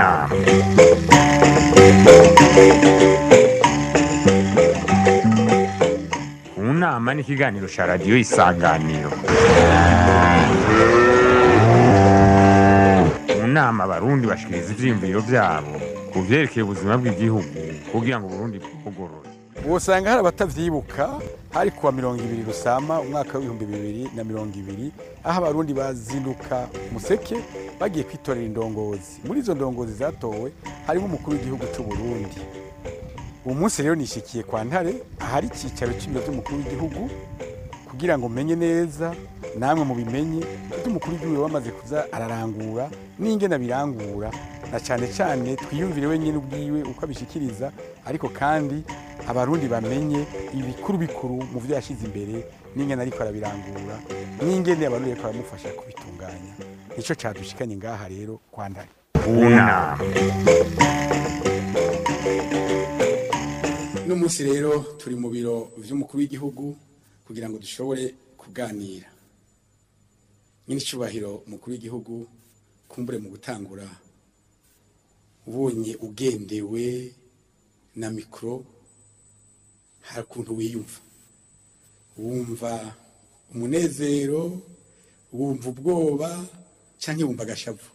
nama mu nama ni ikiganiro cya radiyo isanganiro mu nama abarundi bashikiriza ivyiyumviro vyabo ku vyerekeye ubuzima bw'igihugu kugira ngo uburundi bwugorore wosanga hari abatavyibuka hari kuwa mirongo ibiri rusama umwaka w'ibihumbi bibiri na mirongo ibiri aho abarundi bazinduka museke bagiye kwitorera indongozi muri izo ndongozi zatowe harimo umukuru w'igihugu c'u Burundi uwo munsi rero nishikiye kwa ntare ahari icicaro c'ibiro vy'umukuru w'igihugu kugira ngo menye neza namwe mubimenye ivyo umukuru w'igihugu wamaze kuza ararangura n'ingene abirangura na cane cane twiyumvire wenyine ubwiwe uko abishikiriza ariko kandi abarundi bamenye ibikuru bikuru mu vyo yashize imbere n'ingene ariko arabirangura n'ingene abarundi ariko baramufasha kubitunganya nico cadushikanye ngaha rero kwa ntare mu nama uno munsi rero turi mu biro vy'umukuru w'igihugu kugira ngo dushobore kuganira nyine icubahiro umukuru w'igihugu kumbure mu gutangura ubonye ugendewe na mikoro hari ukuntu wiyumva wumva umunezero wumva ubwoba canke wumva agashavu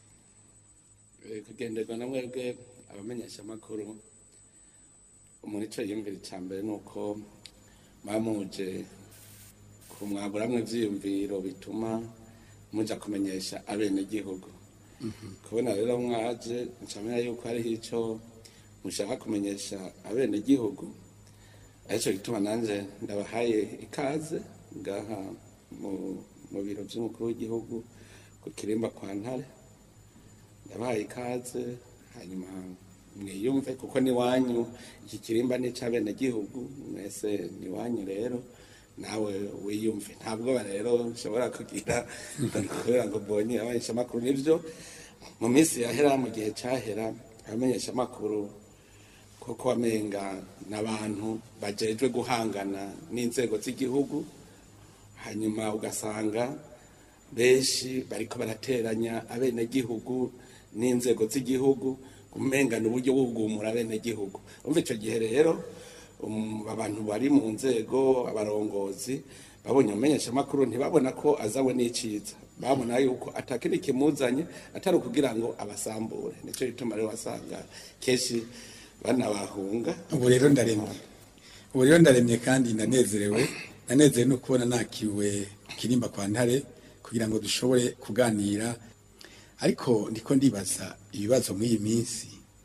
Eh, kugenderwa na mwebwe abamenyesha amakuru umuntu ico yiyumvira ica mbere ni uko bamuje kumwaburamwo ivyiyumviro bituma muja kumenyesha abenegihugu kubona rero mwaje ncamenya yuko hariho ico mushaka kumenyesha abenegihugu arico gituma nanje ndabahaye ikaze ngaha mu, mu biro vy'umukuru w'igihugu ku kirimba kwa ntare ndabahaye ikaze hanyuma mwiyumve kuko ni wanyu iki kirimba ni icy'abenegihugu mwese ni wanyu rero nawe wiyumve ntabwo rero nshobora kugira kubera ngo mbonye abamenyeshamakuru nibyo mu minsi yahera mu gihe cyahera abamenyeshamakuru kuko wamenga n'abantu bajejwe guhangana n'inzego z'igihugu hanyuma ugasanga benshi bariko barateranya abenegihugu n'inzego z'igihugu umengana uburyo bwo kugumura abenegihugu umva ico gihe rero um, abantu bari mu nzego abarongozi babonye umumenyeshamakuru ntibabona ko azawe n'iciza babona yuko atakindi kimuzanye atari ukugira ngo abasambure nico gituma rero wasanga kenshi banabahunga ubu rero ndaremye ubu rero ndaremye kandi ndanezerewe ndanezerewe no kubona nakiriwe kirimba kwa ntare kugira ngo dushobore kuganira ariko ndiko ndibaza ibibazo mw'iyi minsi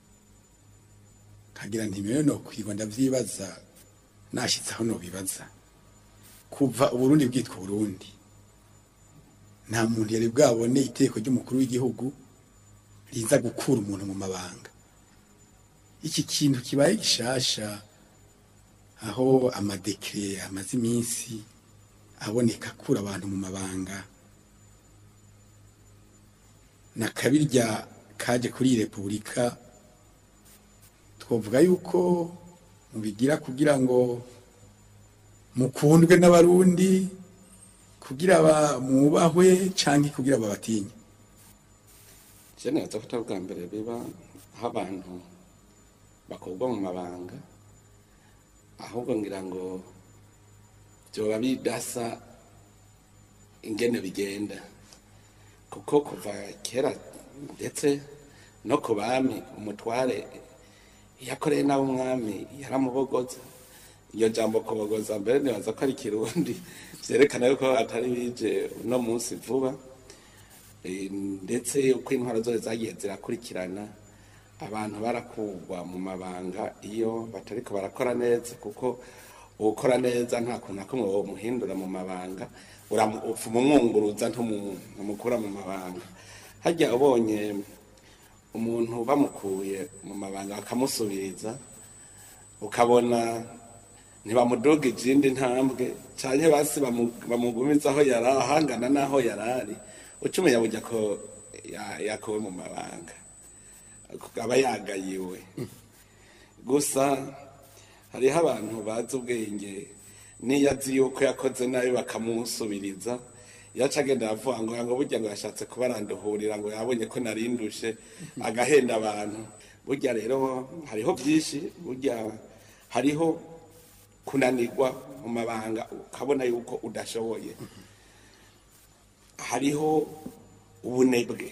kagira ntimewe no kwirwa ndavyibaza nashitse aho nobibaza kuva uburundi bwitwa uburundi nta muntu yari bwabone iteko ry'umukuru w'igihugu riza gukura umuntu mu mabanga iki kintu kibaye gishasha aho amadekire amaze iminsi aboneka akura abantu mu mabanga na kabirya kaje kuri iyi repubulika twavuga yuko mubigira kugira ngo mukundwe n'abarundi kugira ba- mwubahwe canke kugira babatinye je neza ko atari ubwa mbere biba aho abantu bakorwa mu mabanga ahubwo ngira ngo vyoba bidasa ingene bigenda kuko kuva kera ndetse no ku bami umutware yakoreye nawe umwami yaramubogoza iyo jambo kubogoza mbere nibaza ko ari ikirundi vyerekana yuko atari bije uno munsi vuba Eh, ndetse uko intwaro zose zagiye zirakurikirana abantu barakugwa mu mabanga iyo batariko barakora neza kuko ukora neza nta kuntu na kumwe womuhindura mu mabanga uramu- upfuma umwunguruza ntumu- ntumukura mu mabanga harya ubonye umuntu bamukuye mu mabanga bakamusubiriza ukabona ntibamuduga izindi ntambwe canke basi bamu- bamugumiza aho yari ahangana n'aho yari ari ucumenya burya ko ya- yakuwe mu mabanga aba yagayiwe gusa hariho abantu bazi ubwenge n'iyo azi yuko yakoze nabi bakamusubiriza yaca agenda aravuga ngo ngo burya ngo yashatse kuba aranduhurira ngo yabonye ko narindushe agahenda abantu burya rero hariho byinshi burya hariho kunanirwa mu mabanga ukabona yuko udashoboye hariho ubunebwe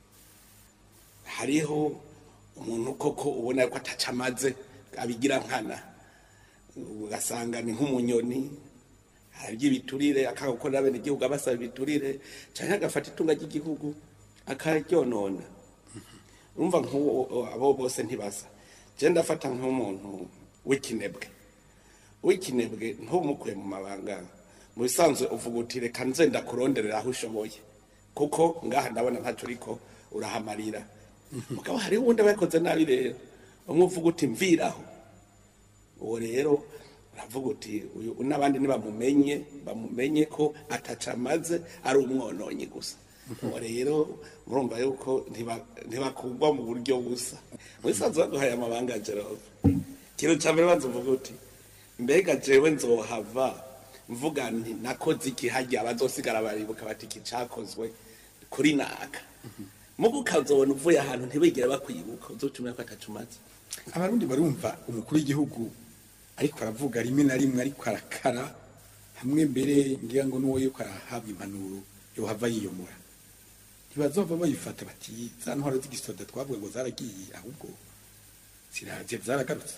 hariho umuntu koko ubona ko ataca amaze abigira nkana ugasanga ni nk'umunyoni arya ibiturire akanga gukorera bene igihugu abasaba ibiturire cyangwa agafata itunga ry'igihugu akaryonona urumva nk'uwo abo bose ntibasa je ndafata nk'umuntu w'ikinebwe w'ikinebwe ntumukuye mu mabanga mu bisanzwe uvuga uti reka nze ndakuronderera aho ushoboye kuko ngaha ndabona ntacyo uriko urahamarira mugabo hariho uwundi aba yakoze nabi rero umwe uvuga uti mviraho uwo rero uravuga uti uyu n'abandi nibamumenye bamumenye ko ataca amaze ari umwononyi gusa uwo rero murumva yuko ntiba- ntibakugwa mu buryo busa muri sanzu baguhaye amabanga jerove ikintu cya mbere banza uvuga uti mbega jewe nzohava mvuga nti nakoze iki harya abazosigara baribuka bati iki cakozwe kuri naka mugo ukazobona uvuye ahantu ntibigere bakwibuka uzocumira ko atacumaze abarundi barumva umukuru w'igihugu ariko aravuga rimwe na rimwe ariko arakara hamwe mbere ngira ngo n'uwo yuko arahabwa impanuro yohava yiyomora ntibazova bayifata bati za ntwaro z'igisoda twavuga ngo zaragiye ahubwo ziraje zaragarutse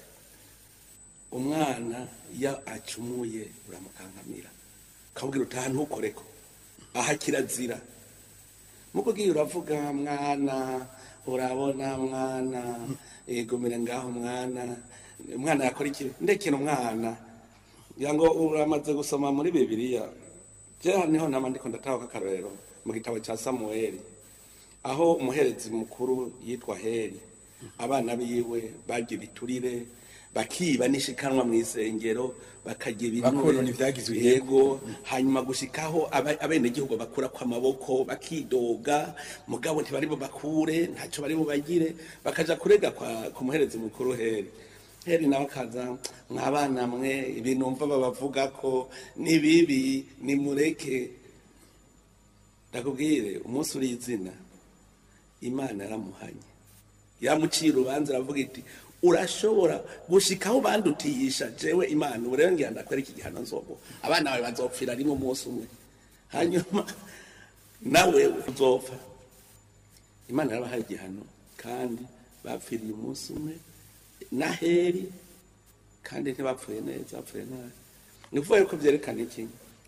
umwana iyo acumuye uramukankamira ukabwira utaha ntukoreko aha kirazira muko ugiye uravuga mwana urabona mwana egomera ngaho mwana umwana yakora iki ndekera umwana ngira ngo uramaze gusoma muri bibiliya jewe niho nama ndiko ndataha akarorero mu gitabo cya samuweli aho umuherezi mukuru yitwa heri abana biwe barya ibiturire bakiba n'ishikanwa mu isengero bakarya ibinure Bakonona ivyagizwe yego hanyuma gushikaho aba- abenegihugu bakura ku amaboko bakidoga mugabo ntibari bakure ntacyo bari bubagire bakaja kurega kwa ku muherezi mukuru heri heri nawe akaza mwabana mwe ibintu mva babavuga ko ni bibi nimureke ndakubwire umunsi uri izina imana yaramuhanye yamuciye urubanza aravuga iti urashobora gushikaho bandutiyisha jewe imana ubu rero ngira ndakwera iki gihano nzobo abana bawe bazopfira rimwe umunsi umwe hanyuma nawe uzopfa imana yarabahaye igihano kandi bapfiriye umunsi umwe na heri kandi ntibapfuye neza bapfuye nabi ni ukuvuga yuko byerekana iki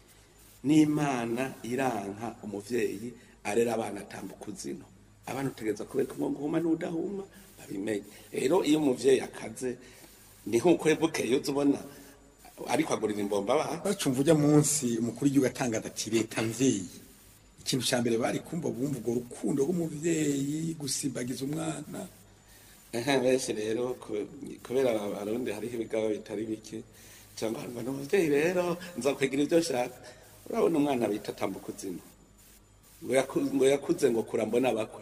n'imana iranka umuvyeyi arera abana atambuka uzino abana utegereza kubereka umwongo uhuma n'udahuma babimenye rero iyo umuvyeyi akaze ni nk'uko bukeye uza ubona ariko agurira imbomba abana bacumva ujya munsi umukuru w'igihugu atangaza ati leta mvyeyi ikintu cya mbere bari kumva bumva urwo rukundo rw'umuvyeyi gusimbagiza umwana Ehe, benshi rero ku- kubera abarundi hariho ibigabo bitari bike cyangwa ngo ni umuvyeyi rero nzakwigira ibyo nshaka urabona umwana bita tambuka uzima ngo yaku- ngo yakuze ngo kura mbona bakwe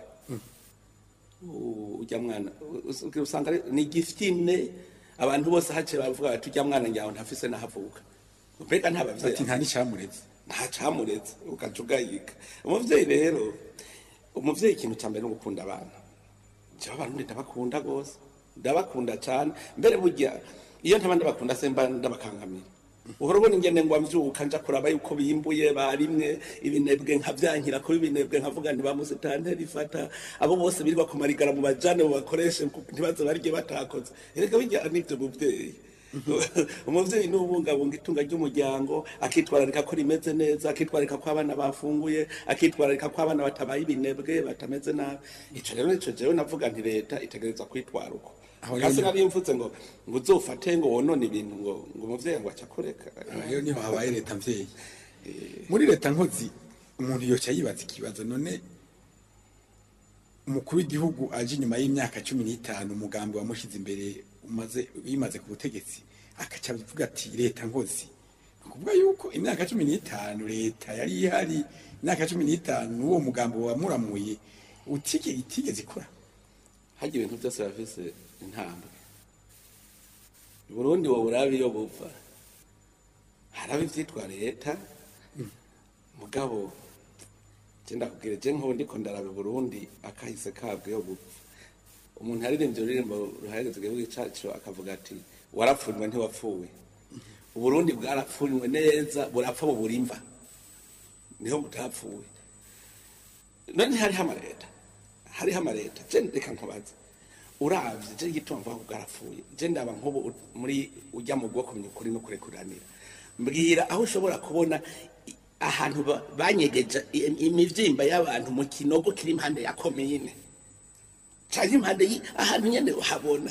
U- ujya mwana u- u- usanga ari- ni gifitine abantu bose haciye bavuga bati ujya mwana nyawe ntafise nahavuka mbega nta bavyeyi ati nta n'icyamureze nta camuretse ugaca ugayika umuvyeyi rero umuvyeyi ikintu cya mbere ni ugukunda abana jewe abarundi ndabakunda rwose ndabakunda cyane mbere burya iyo ntaba ndabakunda se mba ndabakangamira uhora ubona ingene ngo mvyuka nja kuraba yuko bimbuye barimwe ibinebwe nkavyankira kuba ibinebwe nkavuga nti bamusitanteri ifata abo bose birirwa kumarigara mu bajane bakoreshe ntibaze barye batakoze erega bijyana n'ivyo muvyeyi umuvyeyi ni ubungabunga itunga ry'umuryango akitwararika ko rimeze neza akitwararika ko abana bafunguye akitwararika ko abana batabaye ibinebwe batameze nabi ico rero nico jewe navuga nti leta itegereza kwitwara uko Aho kasi rero- nari mvuze ngo ngo uzofate ngo wonone ibintu ngo ngo umuvyeyi ngo acakureka rero niho habaye leta mvyeyi muri leta nkozi umuntu yoca yibaza ikibazo none umukuru w'igihugu aje inyuma y'imyaka cumi n'itanu umugambi wamushize imbere umaze yimaze ku butegetsi akaca avuga ati leta nkozi ni ukuvuga yuko imyaka cumi n'itanu leta yari ihari imyaka cumi n'itanu n'uwo mugambi wamuramuye utige itigeze ikora harya ibintu byose bafise intambwe burundi wowe urabe iyo buva haraba ivyitwa leta mugabo je ndakubwira je nk'ubu ndiko ndaraba i burundi akahise kabwiyo gupfa umuntu yaririmbye ururirimbo ruhageze igihugu cacu akavuga ati warapfunywe ntiwapfuye uburundi bwarapfunywe neza burapfa buburimva niho butapfuye none hariho amareta hariho amareta je reka nkubaze uravye je igituma mvuga ko bwarapfuye je ndaba nk'ubu u- muri ujya mu bwo kumenya ukuri no kurekuranira mbwira aho ushobora kubona i- ahantu ba- banyegeje i- imivyimba y'abantu mu kinogo kiri impande ya komine canke impande yi- ahantu nyene uhabona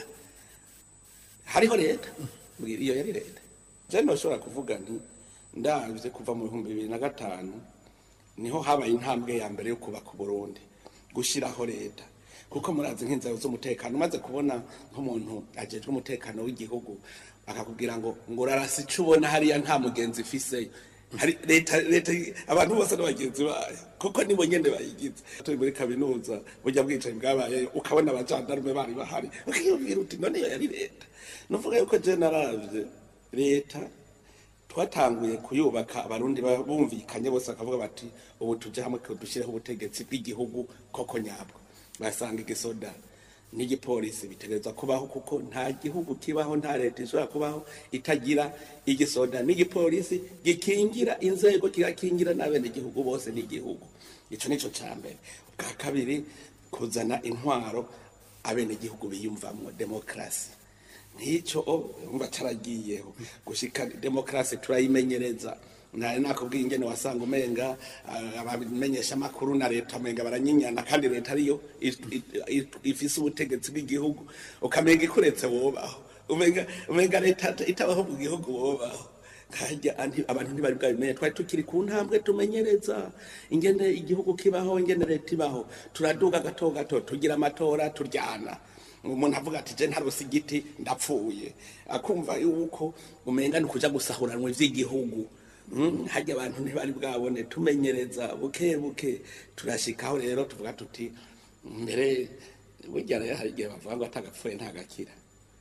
hariho leta mbwira iyo yari leta je noshobora kuvuga nti ndavye kuva mu bihumbi bibiri na gatanu niho habaye intambwe ya mbere yo kubaka uburundi gushiraho leta kuko murazi nk'inzego z'umutekano umaze kubona nk'umuntu ajejwe umutekano w'igihugu akakubwira ngo ngo urarasa ico ubona hariya nta mugenzi ifiseyo hari leta leta abantu bose n'abagenzi bayo kuko nibo nyene bayigize turi muri kaminuza burya bwicaye bwabaye ukabona abajandarume bari bahari ukiyumvira uti none iyo yari leta nuvuga yuko je naravye leta twatanguye kuyubaka abarundi ba- bumvikanye bose bakavuga bati ubu tuje hamwe dushireho ubutegetsi bw'igihugu koko nyabwo basanga igisoda n'igipolisi bitegerezwa kubaho kuko nta gihugu kibaho nta leta ishobora kubaho itagira igisoda n'igipolisi gikingira inzego kigakingira n'abenegihugu bose n'igihugu ico nico ca mbere bwa kabiri kuzana intwaro abenegihugu biyumvamwo demokrasi nk'icyo umva caragiyeho gushika demokarasi turayimenyereza nari nakubwiye ingene wasanga umenga ah, abamenyesha amakuru na leta umenga baranyinyana kandi leta ariyo i- i- i- ifise ubutegetsi bw'igihugu ukamenga ikuretse wobaho umenga umenga leta itabaho mu gihugu wobaho kajya anti- abantu ntibari bwabimenye twari tukiri ku ntambwe tumenyereza ingene igihugu kibaho ingene leta ibaho turaduga gato gato tugira amatora turyana umuntu avuga ati je ntarose igiti ndapfuye akumva yuko umenga ni kuja gusahuranwa ivy'igihugu Mm, harya abantu ntibari bwabone tumenyereza buke buke turashikaho rero tuvuga tuti mbere burya rero hari igihe bavuga ngo atagapfuye ntagakira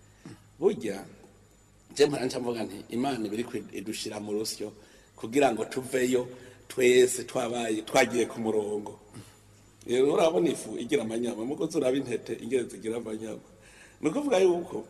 burya je mpora nca mvuga nti imana ibiri idushira mu rusyo kugira ngo tuveyo twese twabaye twagiye ku murongo rero urabona ifu igira amanyama muko turaba intete ingene zigira amanyama ni ukuvuga yuko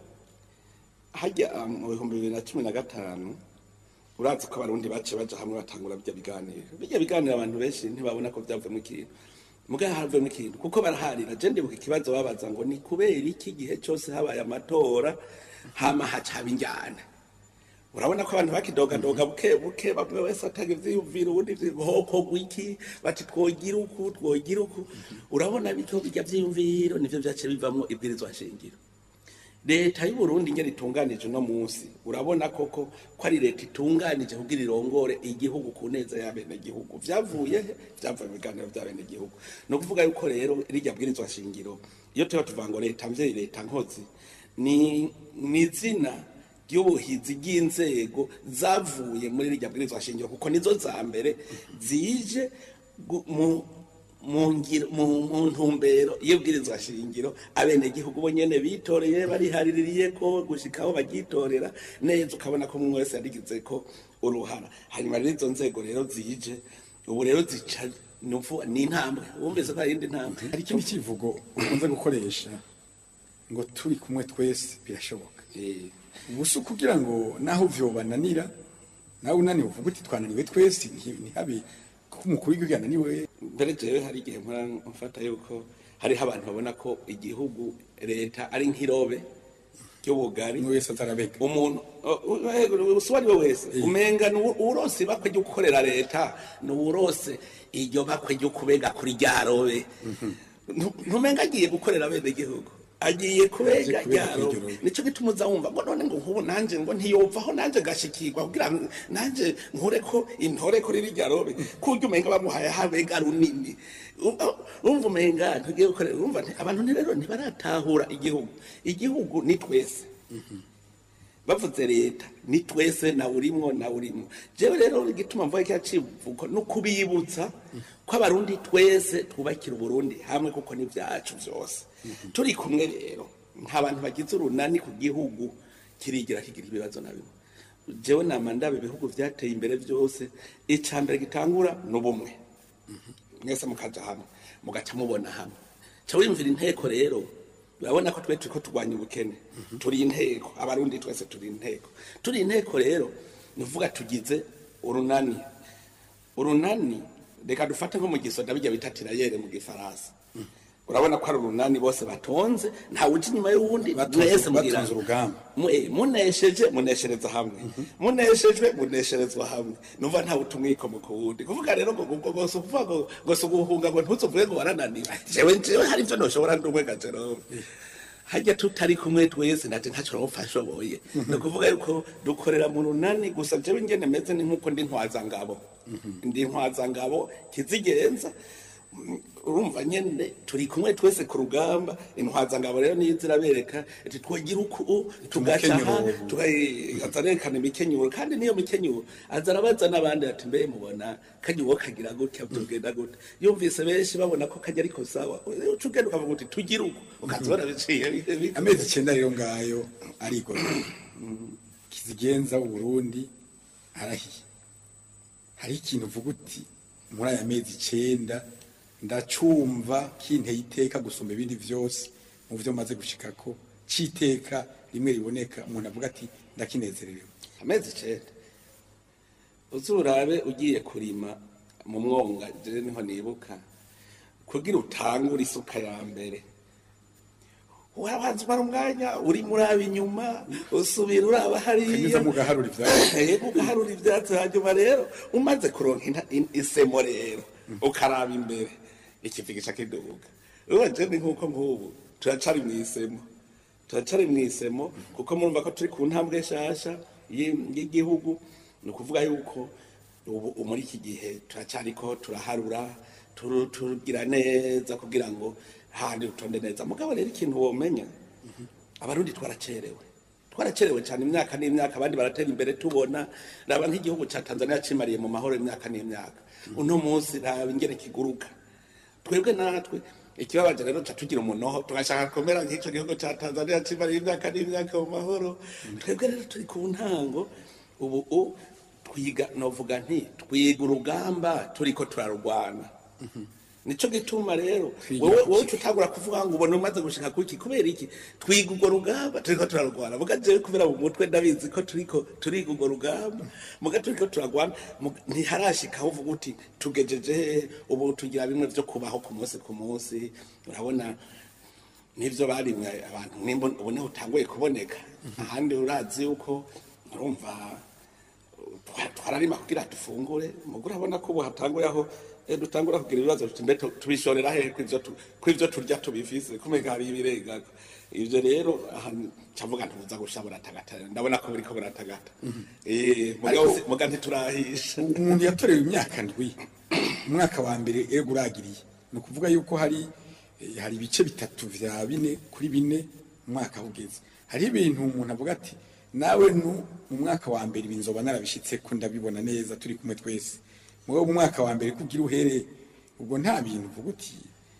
hajya ah, mu bihumbi bibiri na cumi na gatanu urazi ko abarundi baciye baja hamwe batangura bijya biganiro bijya biganiro abantu benshi ntibabona ko byavuyemo ikintu mugabo havuyemo ikintu kuko baraharira je ndibuka ikibazo babaza ngo ni kubera iki igihe cyose habaye amatora hama haca haba injyana urabona ko abantu bakidogadoga buke buke bamwe wese ataga ivyiyumviro ubundi hokorwa iki bati twogira uku twogira uku urabona bityo bijya vyiyumviro nivyo vyaciye bivamwo ibwirizwa shingiro leta y'u Burundi ingene itunganije uno munsi urabona koko ko ari leta itunganije kugira irongore igihugu ku neza y'abenegihugu vyavuye he? vyavuye mu biganiro vy'abenegihugu ni ukuvuga yuko rero rirya bwirizwa shingiro iyo tuba tuvuga ngo leta mvyeyi leta nkozi ni ni izina ry'ubuhizi bw'inzego zavuye muri rirya bwirizwa shingiro kuko nizo za mbere zije gu- mu mu ngiro- mu mu ntumbero y'ubwirizwa shingiro abenegihugu bo nyene bitoreye barihariririye ko gushika aho bagyitorera neza ukabona ko umwe wese yarigize ko uruhara hanyuma rero izo nzego rero zije ubu rero zica nuvu ni intambwe wumvise ko hari indi ntambwe hari ikindi kivugo ukunze gukoresha ngo turi kumwe twese birashoboka Eh, ubu si ukugira ngo naho vyobananira nawe unaniwe uvuga uti twananiwe twese nti- ntihabe ko umukuru w'igihugu yananiwe mbere jewe hari igihe mpora mfata yuko hariho abantu babona ko igihugu leta ari nk'irobe ry'ubugari umwe wese azarabega umuntu uwo ari we wese umenga ni uwo- uwurose ibakwe ryo gukorera leta ni uwurose iryo bakwe ryo kubega kuri rya robe Ntu- ntumenga agiye gukorera bene igihugu agiye kubega Aje kubega rya kuri iryo robe robe. nico gituma uza wumva ngo none ngo nkubu nanje ngo ntiyopfaho nanje gashikirwa kugira ngo nanje nkure ko intore kuri rya robe kurya umenga bamuhaye habega runini Umva- umva umenga ntugiye gukorera umva nti- abantu ni rero ntibaratahura igihugu igihugu ni twese bavuze leta ni twese nawe urimwo nawe urimwo jewe rero igituma mvuga kiriya civugo no kubibutsa ko abarundi twese twubakira uburundi hamwe kuko ni vyacu vyose turi kumwe rero nta bantu bagize urunani ku gihugu kirigira kigira ibibazo na bimwe jewe nama ndaba ibihugu vyateye imbere vyose ica mbere gitangura n'ubumwe mwese mukaja hamwe mugaca mubona hamwe ca wiyumvira inteko rero urabona ko twe turiko turwanya ubukene turi inteko abarundi twese turi inteko turi inteko rero ni ukuvuga tugize urunani urunani reka dufate nko mu gisoda bijya bita tirayere mu gifaransa urabona ko ari urunani bose batonze ntawe uja inyuma y'uwundi Batonze- mwese mugira- batonze urugamba. Mu- eh, munesheje muneshereza hamwe muneshejwe munesherezwa hamwe numva ntawe utumwikomo ku wundi kuvuga rero ngo ngo ngo si ukuvuga ngo ngo si uguhunga ngo ntuzuvuge ngo warananiwe jewe jewe hari ivyo noshobora ndumwe ga Jerome hajya tutari kumwe twese nati ntacyo rawupfa ashoboye ni ukuvuga yuko dukorera mu runani gusa jewe ingene meze ni nk'uko ndi ntwazangabo ndi ntwazangabo kizigenza Mm, urumva nyene turi kumwe twese ku rugamba intwazangabo rero niyo zirabereka ati twogira uku tugaca aha Umukenyuro. tukazarekana imikenyuro kandi niyo mikenyuro aza arabaza n'abandi ati mbe mubona kajya uwo kagira gutya tugenda gute yumvise benshi babona ko kajya ariko sawa uca ugenda ukavuga uti tugire uku ukazibona biciye amezi icyenda rero ngayo ariko kizigenza uburundi arahiye hari ikintu uvuga uti muri aya mezi icyenda ndacumva kinteye iteka gusumba ibindi byose mu byo maze gushikako cyiteka rimwe riboneka umuntu avuga ati ndakinezererewe amezi icenda uzurabe ugiye kurima mu mwonga jewe niho nibuka kugira utangure isuka ya mbere urabanza umara umwanya uri muraba inyuma usubira uraba hariya Ukanyuza mu gaharura ivyatsi. yego ugaharura ivyatsi hanyuma rero umaze kuronka inta- in- isemo rero ukaraba imbere ikivigisha kiduga urumva je ni nk'uko nk'ubu turacari mw'isemo turacari mw'isemo kuko murumva ko turi ku ntambwe nshasha y'i- y'igihugu ni ukuvuga yuko ubu muri iki gihe turacariko turaharura turu- tugira neza kugira ngo handi utonde neza mugabo rero ikintu womenya abarundi twaracerewe twaracerewe cyane imyaka n'imyaka abandi baratera imbere tubona raba nk'igihugu cya tanzania cimariye mu mahoro imyaka n'imyaka uno munsi raba ingene kiguruka twebwe natwe ikibabaje rero ca tugira umunoho tugashaka kumera nk'ico gihugu ca tanzania cimariye imyaka n'imyaka mu mahoro twebwe rero turi ku ntango ubu u twiga novuga nti twiga urugamba turiko turarurwana nico gituma rero Twiga wowe kuki? wowe tutagura kuvuga ngo ubona umaze gushika kuki kubera iki twiga urwo rugamba turiko turarwana muga jewe kubera mu mutwe ndabizi ko turiko turiga urwo rugamba muga turiko turarwana muga- ntiharashikaho uvuga uti tugejeje hehe ubu tugira bimwe vyo kubaho ku munsi ku munsi urabona n'ivyo barimwe abantu nimba ubu niho utanguye kuboneka ahandi urazi yuko urumva twa- twararima kugira dufungure mugo urabona ko ubu hatanguye aho eh, dutangura kugira ibibazo tuti mbe tu- tubishorera hehe kw'ivyo tu- kw'ivyo turya tubifise kumega hari ibirengako ivyo rero aha cavuga ntubuza gushabura tagata ndabona ko buriko buratagata eh mugabo Ariko- si- muga ntiturahisha umuntu yatorewe imyaka ndwi umwaka wa mbere ego uragiriye ni ukuvuga yuko hari eh, hari ibice bitatu vya bine kuri bine umwaka ugeze hari ibintu umuntu avuga ati nawe nu mu mwaka wa mbere ibi nzoba narabishitse ko ndabibona neza turi kumwe twese mugabo mu mwaka wa mbere kugira uhere ubwo nta bintu uvuga uti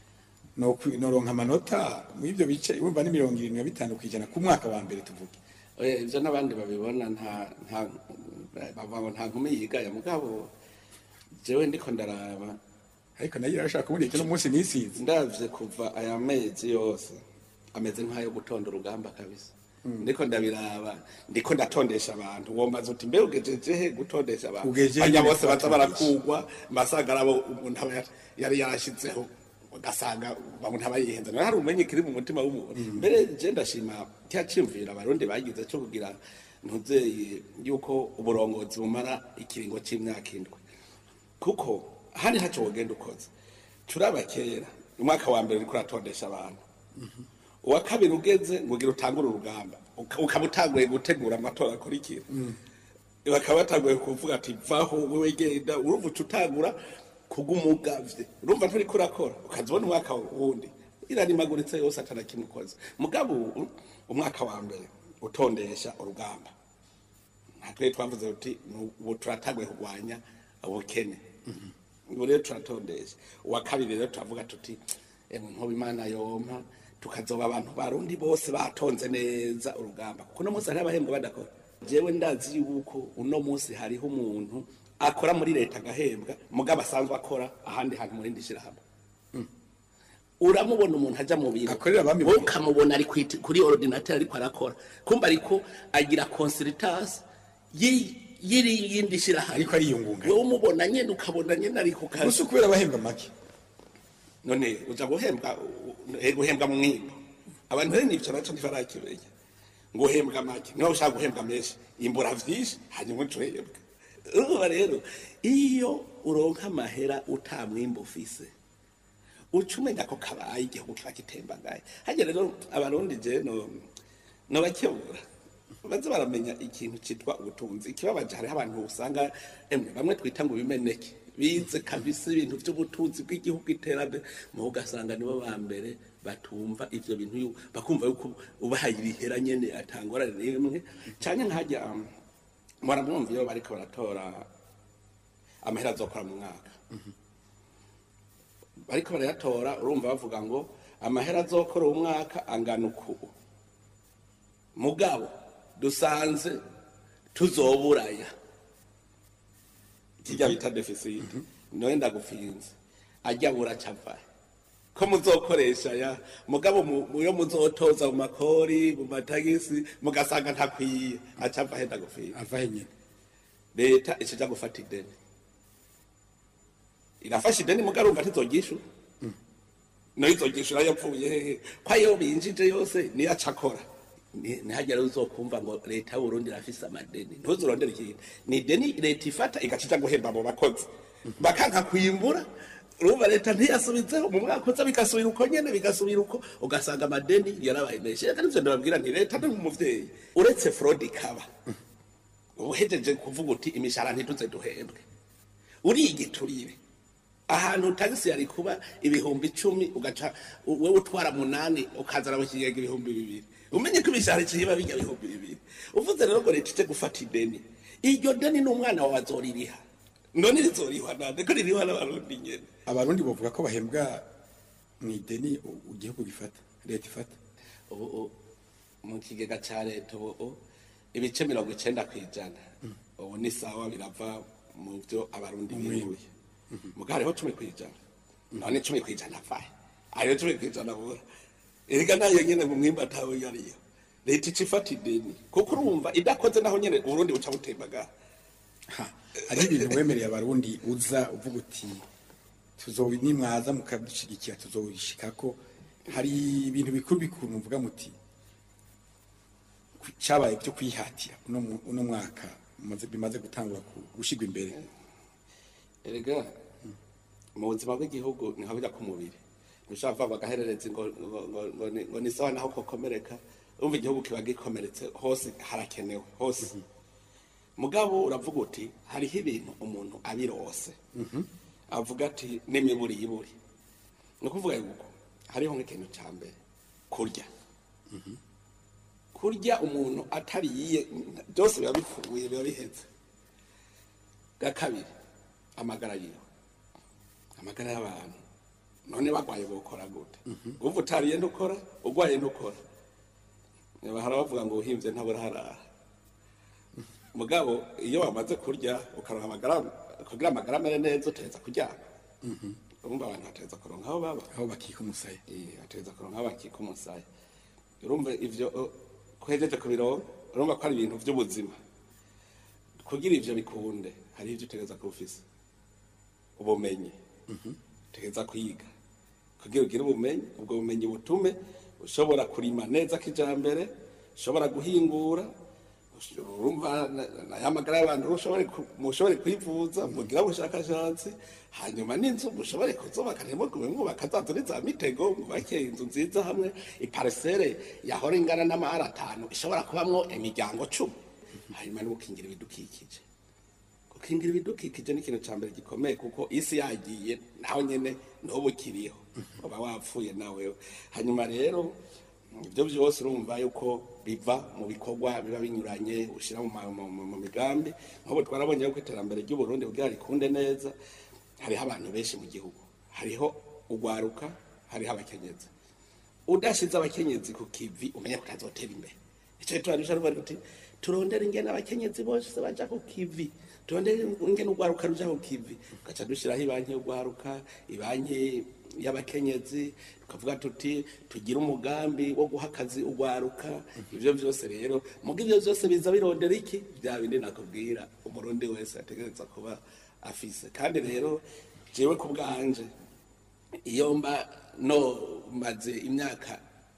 no kwi- noronka amanota mu ivyo bice urumva ni mirongo irindwi na bitanu kw'ijana ku mwaka wa mbere tuvuge oya ivyo n'abandi babibona nta nta bavuga ngo nta nkumi yigaya mugabo jewe ndiko ndaraba ariko nayo irashaka kubona icyo n'umunsi nisize ndavye kuva aya mezi yose ameze nk'ayo gutonda urugamba kabisa ndiko ndabiraba ndiko ndatondesha abantu womaze uti mbe ugejeje he gutondesha abantu Ugejeje bajya nyene bose baza kubatondesha. barakugwa mbasanga arabo umuntu aba yar- yari yarashizeho ugasanga umuntu aba yihenze nawe hari umenye kiri mu mutima w'umuntu mbere je ndashima cya ciyumvira abarundi bagize cyo kugira ntuzeye yuko uburongozi bumara ikiringo c'imyaka indwi kuko handi ntacyo wogenda ukoze turaba kera umwaka wa mbere uriko uratondesha abantu uwa kabiri ugeze ngo ugira utangure urugamba uka- ukaba utanguye gutegura amatora akurikira bakaba batanguye kuvuga ati vaho wewe genda urumva uca utangura kugumugavye urumva nturiko urakora ukaza ubona umwaka wundi irarimaguritse yose atana kimwe ukoze mugabo ubu umwaka wa mbere utondesha urugamba natwe twavuze uti "Nu- ubu turatanguye kurwanya ubukene ubu rero turatondesha uwa kabiri rero turavuga tuti emwe nkuba imana yompa tukazoba abantu barundi bose batonze neza urugamba kuko uno munsi hariho abahembwa badakora jewe ndazi yuko uno munsi hariho umuntu akora muri leta agahembwa mugabo asanzwe akora ahandi hantu mu rindi shyirahamwe uramubona umuntu ajya mu biro Akorera abami wowe mu biro. ukamubona ari kwiti- kuri ordinateur ariko arakora kumva ariko agira consultance yi- y'iri yindi shyirahamwe ariko ariyungunganya wowe umubona nyine ukabona nyine ari ku kazi gusa kubera abahembwa make none uza guhembwa eh, guhembwa mu mwimbo abantu rero nibyo naco ntibarakimenya ngo uhembwa make niba ushaka guhembwa menshi imbura vyinshi hanyuma ucuhembwa urumva rero iyo uronka amahera uta mwimbo ufise uca umenya ko kabaye igihugu kiba kitembagaye hajya rero abarundi je no nobakebura baze baramenya ikintu citwa ubutunzi ikibabaje hariho abantu usanga emwe bamwe twita ngo bimeneke bize kabisa ibintu vy'ubutunzi bw'igihugu iterambere mu ugasanga nibo ba mbere batumva ivyo bintu yu- bakumva yuko ubahaye ibihera nyene atangorane n'imwe canke nkajya um, muramwumva iyo bariko baratora amahera azokora mu mwaka bariko barayatora urumva bavuga ngo amahera azokora uwo mwaka angana uku mugabo dusanze tuzoburaya kijya bita deficit noye ndagupfinze ajya buracava ko muzokoresha ya mugabo mu- mu- iyo muzotoza mu makori mu matagisi mugasanga ntakwiye acava henda gupfinze avahe nyine leta ikija gufata ideni irafasha ideni mugabo urumva ntizogishura nayo izogishura yapfuye hehe ko ayo binjije yose niyo aca akora Ni- ntihagire uzokumva ngo leta y'uburundi irafise amadeni ntuzurondere ikintu ni ideni leta ifata igaca ija guhemba abo bakozi bakanka kwimbura urumva leta ntiyasubizeho mu mwaka uza bigasubira uko nyene bigasubira uko ugasanga amadeni yarabaye menshi reka nivyo ndababwira nti leta ni nk'umuvyeyi uretse fraude ikaba uhejeje kuvuga uti imishahara ntituze duhembwe urigiturire ahantu tagisi yari kuba ibihumbi icumi ugaca wewe utwara munani ukazana mu kigega ibihumbi bibiri umenye ko imishahara ikiba bijya ibihumbi bibiri uvuze rero ngo leta ije gufata ideni iryo deni n'umwana wawe azoririha none rizorihwa nande ko ririhwa n'abarundi nyene abarundi bavuga ko bahembwa mu ideni u- igihugu gifata leta ifata ubu u- mu kigega ca leta ubu u- ibice mirongo icenda kw'ijana ubu ni sawa birava mu vyo abarundi bihuye mugabo hariho cumi kw'ijana none cumi kw'ijana avahe ariyo cumi kw'ijana bura erega nayo nyene mu mwimba atawe yariyo leta ica ifata ideni kuko urumva idakoze naho nyene uburundi buca butembagara Ha, hariho ibintu wemereye abarundi uza uvuga uti tuzobi nimwaza mukadushyigikira tuzobishikako hari ibintu bikuru bikuru muvuga muti ku- cabaye byo kwihatira uno mu- uno mwaka mumaze- bimaze gutangura ku- gushigwa imbere erega mu buzima bw'igihugu ni nka burya k'umubiri ntushobora kuvuga bagaherereza ngo ngo- ngo- ngo ni- ngo ni sawa naho kokomereka umva igihugu kiba gikomeretse hose harakenewe hose mugabo uravuga uti hariho ibintu umuntu abirose avuga ati n'imiburi y'iburi ni ukuvuga yuko hariho nk'ikintu cya mbere kurya kurya umuntu atariye byose biba bipfuye biba bihetse bwa kabiri amagara yiwe amagara y'abantu none bagwaye bokora gute uva utariye ntukora ugwaye ntukora bahora bavuga ngo uhimbye ntabura harara mugabo iyo wamaze kurya ukaronka amagara kugira amagara amere neza utereza kuryama urumva abantu batereza kuronka aho baba aho bakika umusaya Eh, atereza kuronka aho bakika umusaya urumva ivyo uh, kuhejeje kubironka urumva ko ari ibintu vy'ubuzima kugira ivyo bikunde hari ivyo utegereza kuba ufise ubumenyi utegereza kwiga kugira ugire ubumenyi ubwo bumenyi butume ushobora kurima neza kijambere ushobora guhingura ush- urumva na- na ya magara y'abantu ushobore ku- mushobore kwivuza mugira ubushakashatsi hanyuma n'inzu mushobore kuzubaka ntimugume mwubaka za nzu za mitego mwubake inzu nziza hamwe iparisere yahora ingana n'amahara atanu ishobora kubamwo imiryango cumi hanyuma n'ugukingira ibidukikije gukingira ibidukikije ni ikintu cya mbere gikomeye kuko isi yagiye naho nyine n'ubu ukiriho uba wapfuye nawe hanyuma rero ibyo byose urumva yuko biva mu bikorwa biba binyuranye ushyira mu ma- mu- mu- mu migambi nk'ubu twarabonye yuko iterambere ry'uburundi kugira rikunde neza hariho abantu benshi mu gihugu hariho ugwaruka hariho abakenyezi udashize abakenyezi ku kivi umenya ko utazotera imbere icyo turarusha ruvuga ruti turondere ingene abakenyezi bose baja ku kivi turondere ingene urwaruka ruja ku kivi tugaca dushiraho ibanki y'urwaruka ibanki y'abakenyezi tukavuga tuti tugire umugambi wo guha akazi urwaruka ivyo vyose rero muga ivyo vyose biza birondera iki vya bindi nakubwira umurundi wese ategereza kuba afise kandi rero jewe ku bwanje iyo mba no maze imyaka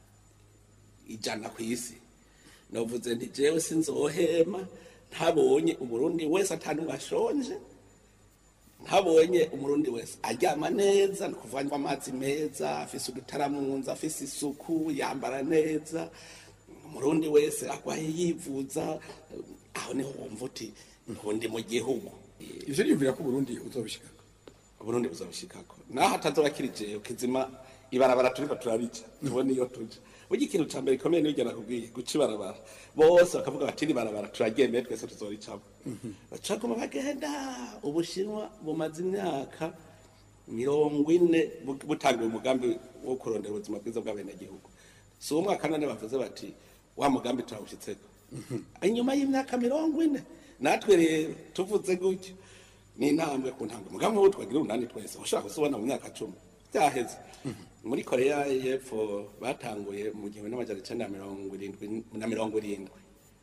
ijana ku isi navuze nti jewe sinzohema ntabonye umurundi wese atanumwe ashonje ntabonye umurundi wese aryama neza ni kuvanywa amazi meza afise udutaramunza afise isuku yambara neza umurundi wese arwaye yivuza aho niho wumva uti ubundi mu gihugu ivyo niyumvira ko uburundi uzobishikako uburundi buzabishikako naho atazoba kiri jewe kizima ibarabara turiko turarica tubone iyo tuja burya ikintu ca mbere gikomeye niyo nakubwiye guca ibarabara bose bakavuga bati iri barabara turaryemeye twese tuzoricamo bacaguma bagenda ubushinwa bumaze imyaka mirongo ine bu- butangiye umugambi wo kurondera ubuzima bwiza bw'abenegihugu si uwo mwaka none bavuze bati wa mugambi turawushitseko inyuma y'imyaka mirongo ine natwe rero tuvuze gutyo ni intambwe ku ntambwe mugambi wo twagira umunani twese ushaka kuzibona mu myaka cumi byaheze muri korea y'epfo batanguye mu gihumbi n'amajana icenda na mirongo irindwi na mirongo irindwi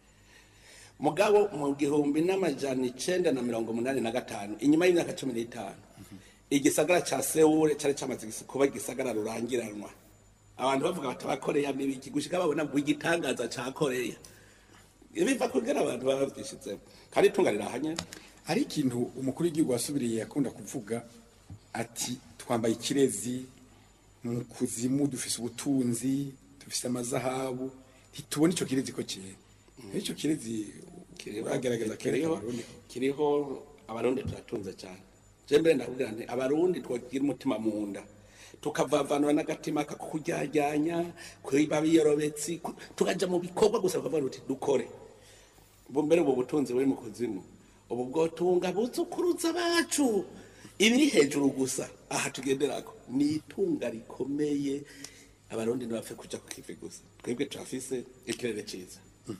mugabo mu gihumbi n'amajana icenda na mirongo umunani na gatanu inyuma y'imyaka cumi n'itanu igisagara ca sewure cari camaze gis- kuba igisagara rurangiranwa abantu bavuga bati abakoreya n'ibiki gushika babona ngo igitangaza ca koreya biva kugira abantu baba bavyishizemo kandi itunga rirahanye hari ikintu umukuru w'igihugu wasubiriye yakunda kuvuga ati twambaye ikirezi mu kuzimu dufise ubutunzi dufise amazahabu ntitubona ico kirezi ko kera ico kirezi uragerageza kereka kiriho abarundi kiriho abarundi turatunze cyane je mbere ndakubwira nti abarundi twagira umutima mu nda tukavavanura n'agatima kakuryajyanya kwiba biyorobetsi ku- tukaja mu bikorwa gusa bakavuga uti dukore ubu mbere ubu butunzi buri mu kuzimu ubu bwotunga buzukuruza bacu ibiri hejuru gusa aha tugenderako ni itunga rikomeye abarundi ntibapfe kuja ku kivi gusa twebwe turafise ikirere ciza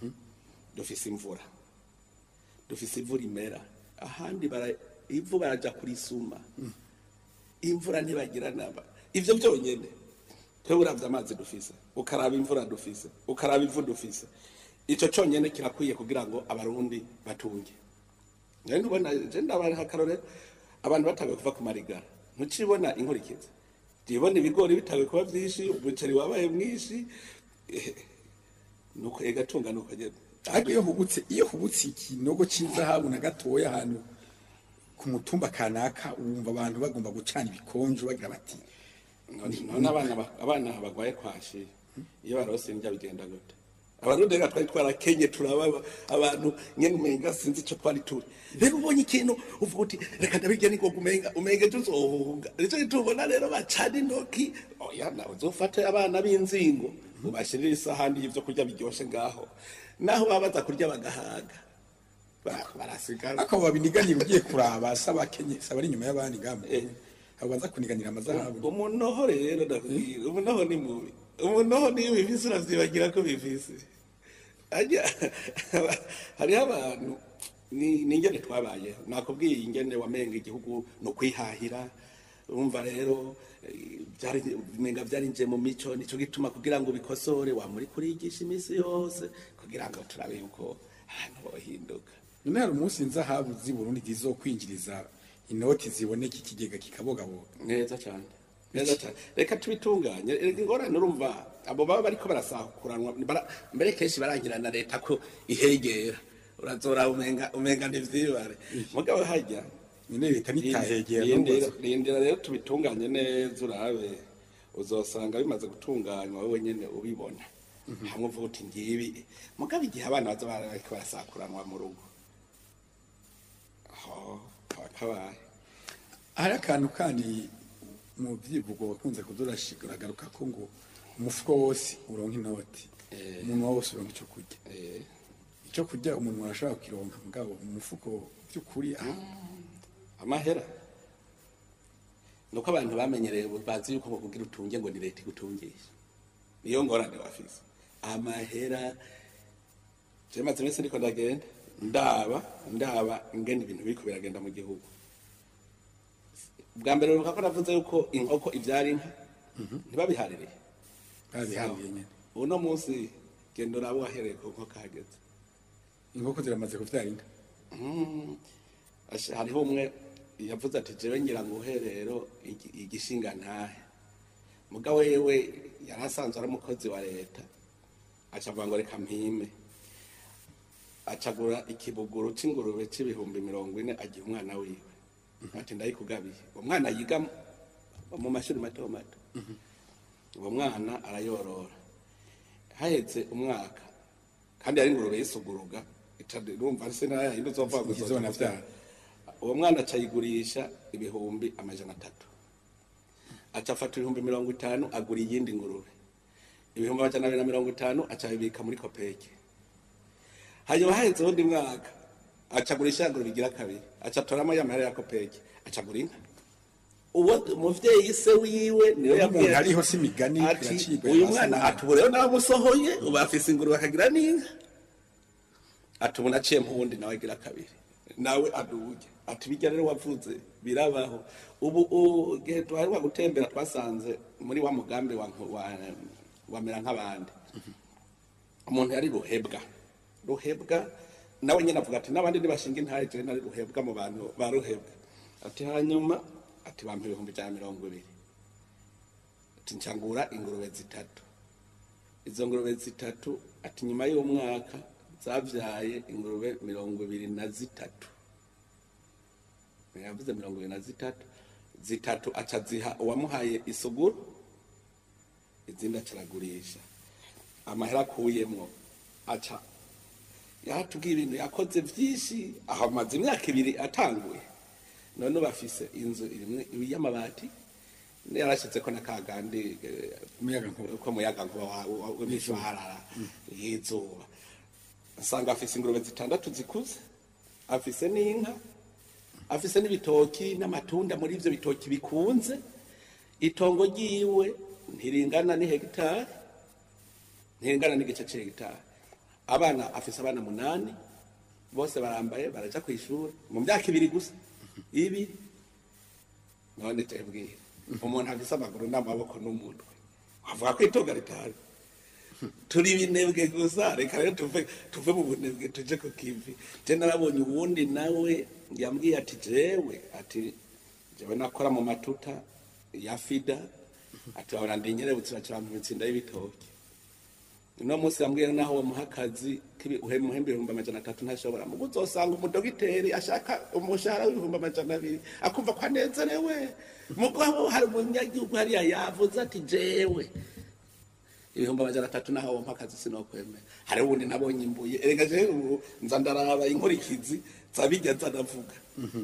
dufise imvura dufise ivu rimera ahandi bara- ivu baraja kurisuma imvura ntibagira naba ivyo byonyene twebwe uravye amazi dufise ukaraba imvura dufise ukaraba ivu dufise ico conyene kirakwiye kugira ngo abarundi batunge rero ntubona je ndabaha akarorero abantu batanguye kuva ku marigara ntucibona inkurikizi jibona ibigori bitanguye kuba vyinshi umuceri wabaye mwinshi eh, nuko egatunga nuko nyene ariko iyo hubutse iyo hubutse ikinogo cy'izahabu na gatoya ahantu ku mutumba kanaka wumva abantu bagomba gucana ibikonjo bagira bati none abana ba- abana bagwaye kwashi iyo barose indya bigenda gute abarundi rero twari twarakenye turaba abantu nyene umenga sinzi ico twari turi rero ubonye ikintu uvuga uti reka ndabirya ningoga umenga umenga tuzohunga nico gitubona rero bacana intoki oya nawe uzofate abana b'inzingo ubashirire isahani y'ivyo kurya biryoshe ngaho naho baba baza kurya bagahaga Ba- barasigara ariko babiniganira ugiye kuraba saba kenye saba ari inyuma y'abandi ngamo Eh. abo baza kuniganira amazahabu umunoho rero ndakubwira umunoho ni mubi umunoho niyo bifise uravyibagira ko bifise ajya hariho abantu ni ni ingene twabayeho nakubwiye ingene wamenga igihugu ni ukwihahira urumva rero eh, byari umenga byarinjiye mu mico nico gituma kugira ngo bikosore wamuri kurigisha iminsi yose kugira ngo turabe yuko ahantu bohinduka none hari umunsi inzahabu z'i burundi zizokwinjiriza inoti ziboneka ikigega kikabogaboga neza cyane neza cyane reka tubitunganye reka ingorane urumva abo baba bariko barasakuranwa bara- mbere kenshi barangira na leta ko ihegera urazora umenga umenga ntivyibare mugabo hajya nyine leta nitahegera rindira n'ubazo. rindira rero tubitunganye neza urabe uzosanga bimaze gutunganywa wowe nyene ubibona hamwe uvuga uti ngibi mugabo igihe abana baza bariko barasakuranwa mu rugo aho kaba kabaye hari akantu kandi mu byivugo bakunze kuduragaruka ko ngo umufuko wose uronka inoti Eh. umuntu wose uronka icyo kurya eh. icyo kurya umuntu arashobora kukironka mugabo umufuko by'ukuri ah, amahera nuko abantu bamenyereye bazi yuko ngo kugira utunge ngo ni leta igutungisha niyo ngorane bafise amahera je maze iminsi ndiko ndagenda ndaba ndaba ingene ibintu biriko biragenda mu gihugu bwa mbere ruka ko navuze yuko inkoko ivyara inka ntibabihaririye babihabiye nyene uno munsi genda uraba wahereye ku nkoko hageze inkoko ziramaze kuvyara inka Mm, asha- hariho umwe yavuze ati jewe ngira ngo uherero igi- igishinga ntahe muga wewe yari asanzwe ari umukozi wa leta aca avuga ngo reka mpime acagura ikibuguru c'ingurube c'ibihumbi mirongo ine agiha umwana wiwe ati ndayikugabiye uwo mwana yiga mu- mu mashuri mato mato uwo mwana arayorora haheze umwaka kandi yari ingurube yisuguruga urumva se nayo yindi uzovuga ngo Ikizona izoza vyara. uwo mwana aca ayigurisha ibihumbi amajana atatu aca afata ibihumbi mirongo itanu agura iyindi ngurube ibihumbi amajana abiri na mirongo itanu aca abibika muri kopeke hanyuma haheze uwundi mwaka aca agurisha ya ngurube igira kabiri aca atoramo ya mahera ya kopeke aca agura inka uwo umuvyeyi se wiwe niwe Uwo yabwiye umuntu hariho si imigani ati iracibwa uyu hasi mwana nabi." ati ubu rero namusohoye ubu afise ingurube akagira n'inka ati ubu naciye mpuwundi nawe agira kabiri nawe aduge ati bijya rero wavuze birabaho ubu u- igihe twaheruka gutembera twasanze muri wa mugambi wa, wa, wamera nk'abandi umuntu yari ruhebwa ruhebwa nawe nyine avuga ati n'abandi ntibashinga intare jewe nari ruhebwa mu bantu ba ruhebwa ati hanyuma ati bampa ibihumbi ijana na mirongo ibiri ati ncangura ingurube zitatu izo ngurube zitatu ati nyuma y'umwaka zavyaye ingurube mirongo ibiri na zitatu yavuze mirongo ibiri na zitatu zitatu aca ziha uwamuhaye isuguru izindi aca aragurisha amahera akuyemwo aca yaratubwiye ibintu yakoze vyinshi aho amaze imyaka ibiri atanguye none ubu afise inzu irimwo y'amabati yarashizeko na kagandi eh, Umuyagankuba. ko muyaga nkuba w'imishwarara y'izuba asanga afise ingurube zitandatu zikuze afise n'inka afise n'ibitoki n'amatunda muri ivyo bitoki bikunze itongo ryiwe ntiringana ni hegitari ntiringana n'igice c'hegitari abana afise abana munani bose barambaye baraja kw'ishuri mu myaka ibiri gusa ibiri none tebwira umuntu afise amaguru n'amaboko n'umutwe wavuga ko itunga ritari turi binebwe gusa reka rero tuve tuve mu bunebwe tuje ku kivi je narabonye uwundi nawe yambwiye ati jewe ati jewe nakora mu matuta ya fida ati wabona ndi nyerebutse bacira mu mitsinda y'ibitoki uno munsi yambwiye naho uwo muha akazi k'umuhembe ibihumbi amajana atatu ntashobora mugo uzosanga umudogiteri ashaka umushahara w'ibihumbi amajana abiri akumva ko anezerewe mugabo hari umunyagihugu hariya yavuze ati jewe ibihumbi amajana atatu naho wompa akazi sinokwemera hari ubundi nabonye imbuye erega jewe ubu nza ndaraba inkurikizi zabijya nza ndavuga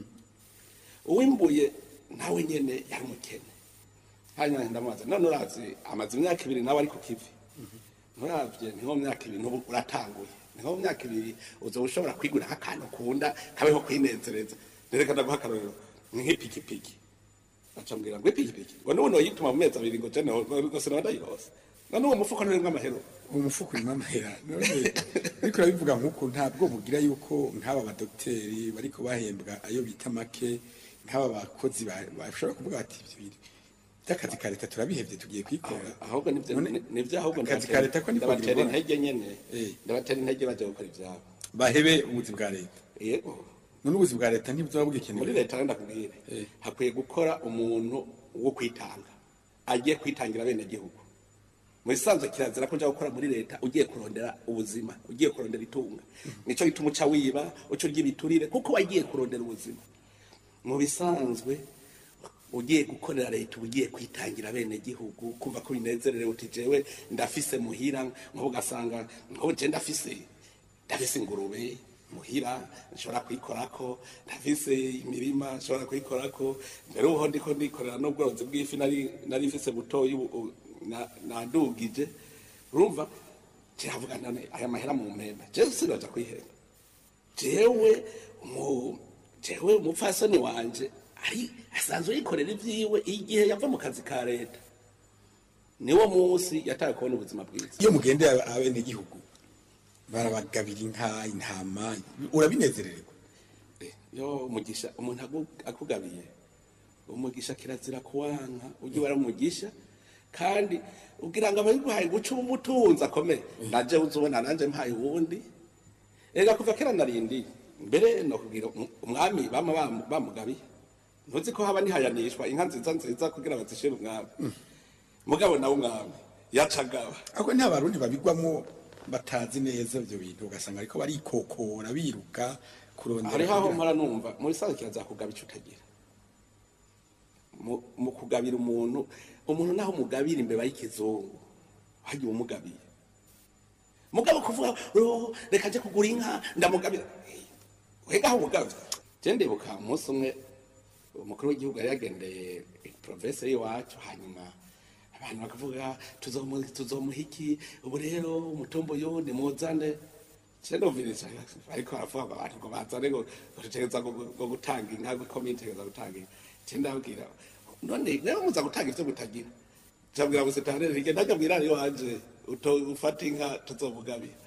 uwimbuye nawe nyene yari umukene hanyuma ndamubaza none urazi amaze imyaka ibiri nawe ari ku kivi nturavye niho mu myaka ibiri n'ubu uratanguye niho mu myaka ibiri uzoba ushobora kwigura nk'akantu ukunda kabeho kwinezereza nereka ndaguha akarorero ni nk'ipikipiki acambwira ngo ipikipiki ngo n'ubu noyituma mu mezi abiri ngo jene gose nawe ndayirose none uwo mufuko nturimwo amahero uwo mufuko urimo amahera none ariko urabivuga nk'uko ntabwo mugira yuko nk'aba badogiteri bariko bahembwa ayo bita make nk'aba bakozi ba- bashobora kuvuga bati "Ivyo bintu by'akazi ka leta turabihevye tugiye kwikora ahubwo nivyo None nivyo ahubwo akazi ka leta ko niko ndabatera bibona. intege nyene Eh. ndabatera intege baje gukora ivyabo bahebe ubuzi bwa leta yego none ubuzi bwa leta ntibuzoba muri bugikenewe leta rero ndakubwire Eh. hakwiye gukora umuntu wo kwitanga agiye kwitangira bene gihugu mu bisanzwe kirazira ko uja gukora muri leta ugiye kurondera ubuzima ugiye kurondera itunga nico gituma uca wiba uca urya ibiturire kuko wagiye kurondera ubuzima mu bisanzwe ugiye gukorera leta uba ugiye kwitangira bene gihugu kumva ko binezererewe uti jewe ndafise muhira nk'ubu ugasanga nk'ubu je ndafise ndafise ingurube muhira nshobora kuyikorako ndafise imirima nshobora kuyikorako mbere uho ndiko ndikorera n'ubworozi bw'ifi nari nari mfise butoyi ubu- ubu na- nadugije urumva kiravuga none aya mahera mu mpembe jewe sinoja kwihemba jewe mu jewe umupfasoni wanje ari asanzwe yikorera ivyiwe igihe yava mu kazi ka leta niwo munsi yataye kubona ubuzima bwiza iyo mugendeye abenegihugu barabagabira inka intama urabinezererwa Eh, yo umugisha umuntu agu- akugabiye umugisha kirazira kuwanka ujye wari umugisha kandi ugira ngo ababiguhaye guca umutunzi akomeye naje uzubona nanje mpaye uwundi ega kuva kera narindi mbere no kugira um- umwami bama bam- bamugabiye ntuzi ko haba nihayanishwa inka nziza nziza kugira bazishire umwami mugabo nawe umwami yacagaba ariko nta barundi babigwamo batazi neza ibyo bintu ugasanga ariko barikokora biruka kurondera hariho aho kugira- mpora numva muri sanze kirazakugaba icyo utagira mu mu kugabira umuntu umuntu naho umugabira imbeba y'ikizungu hagiye umugabiye mugabo kuvuga "Oh, reka nje kugura inka ndamugabira wega aho umugabye je ndibuka umunsi umwe umukuru w'igihugu yari yagendeye province y'iwacu hanyuma abantu bakavuga tuzomu- tuzomuha iki ubu rero umutumba uyu nimuzane cendoviriza ariko aravuga ngo abantu ngo bazane ngo ngo tutegereza ngo ngo gutanga inka ngo komite itegereza gutanga inka cendabwira none rero muza gutanga ivyo mutagira cabwira ngo setanere rige ndakabwira ariyo wanje uto- ufata inka tuzomugabira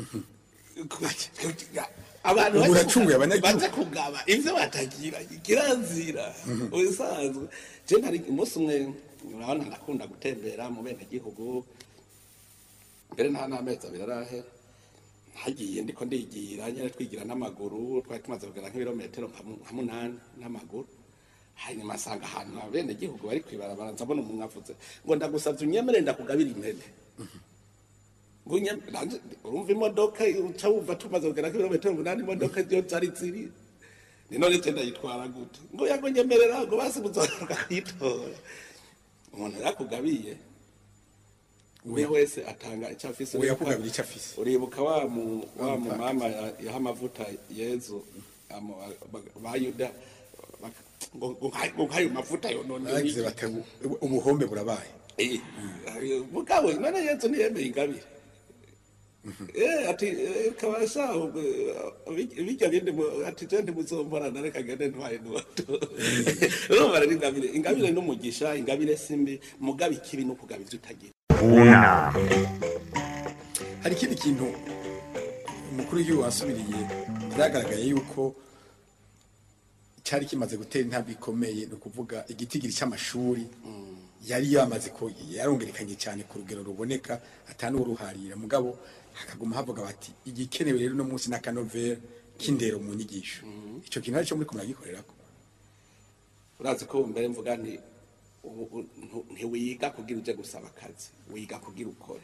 abantu Ubu baje uracunguye kuga- abanyagihugu. baje kugaba ivyo batagira kirazira ubisanzwe je ntari umunsi umwe urabona ndakunda gutembera mu bene gihugu mbere nta n'amezi abiri arahera hagiye ndiko ndigira nyine twigira n'amaguru twari tumaze kugera nk'ibirometero nka mu- nka munani n'amaguru hanyuma asanga ahantu abene gihugu bari kwibarabara nzabona umuntu avuze ngo ndagusavye unyemere ndakugabira impene ngo unyem- nanje- urumva imodoka uca wumva tumaze kugera nk'ibirometero umunani imodoka yo zari ziri ni none je ndayitwara gute ngo yago nyemerera ngo basi muzogaruka kwitora umuntu yakugabiye umwe wese atanga icyo afise uwo yakugabira icyo afise uribuka wa mu wa mu mama ya- yaha amavuta yezu amu- ba- ba yuda bak- ngo ngo nka- ngo nk'ayo mavuta yonone bagize bati "Ubu- ubuhombe burabaye mugabo none yezu ntiyemeye ingabire Eh, ati eh, kabasha eh, bijya bindi mu- ati je ntimuzomporana reka ngende ntwaye nuwato urumva rero ingabire ingabire n'umugisha ingabire simbi mugabe ikibi no kugaba ivyo utagira kunama hari ikindi kintu umukuru w'igihugu wasubiriye byagaragaye yuko cyari kimaze gutera intambwe ikomeye ni ukuvuga igitigiri cy'amashuri yari yamaze ko yarongerekanye cyane ku rugero ruboneka atanuruharira mugabo hakaguma havuga bati igikenewe rero no munsi n'akanovera k'indero mu nyigisho icyo kintu aricyo muri ko muragikorerako urazi ko mbere mvuga nti ubu- ubu ntu- ntiwiga kugira uje gusaba akazi wiga kugira ukore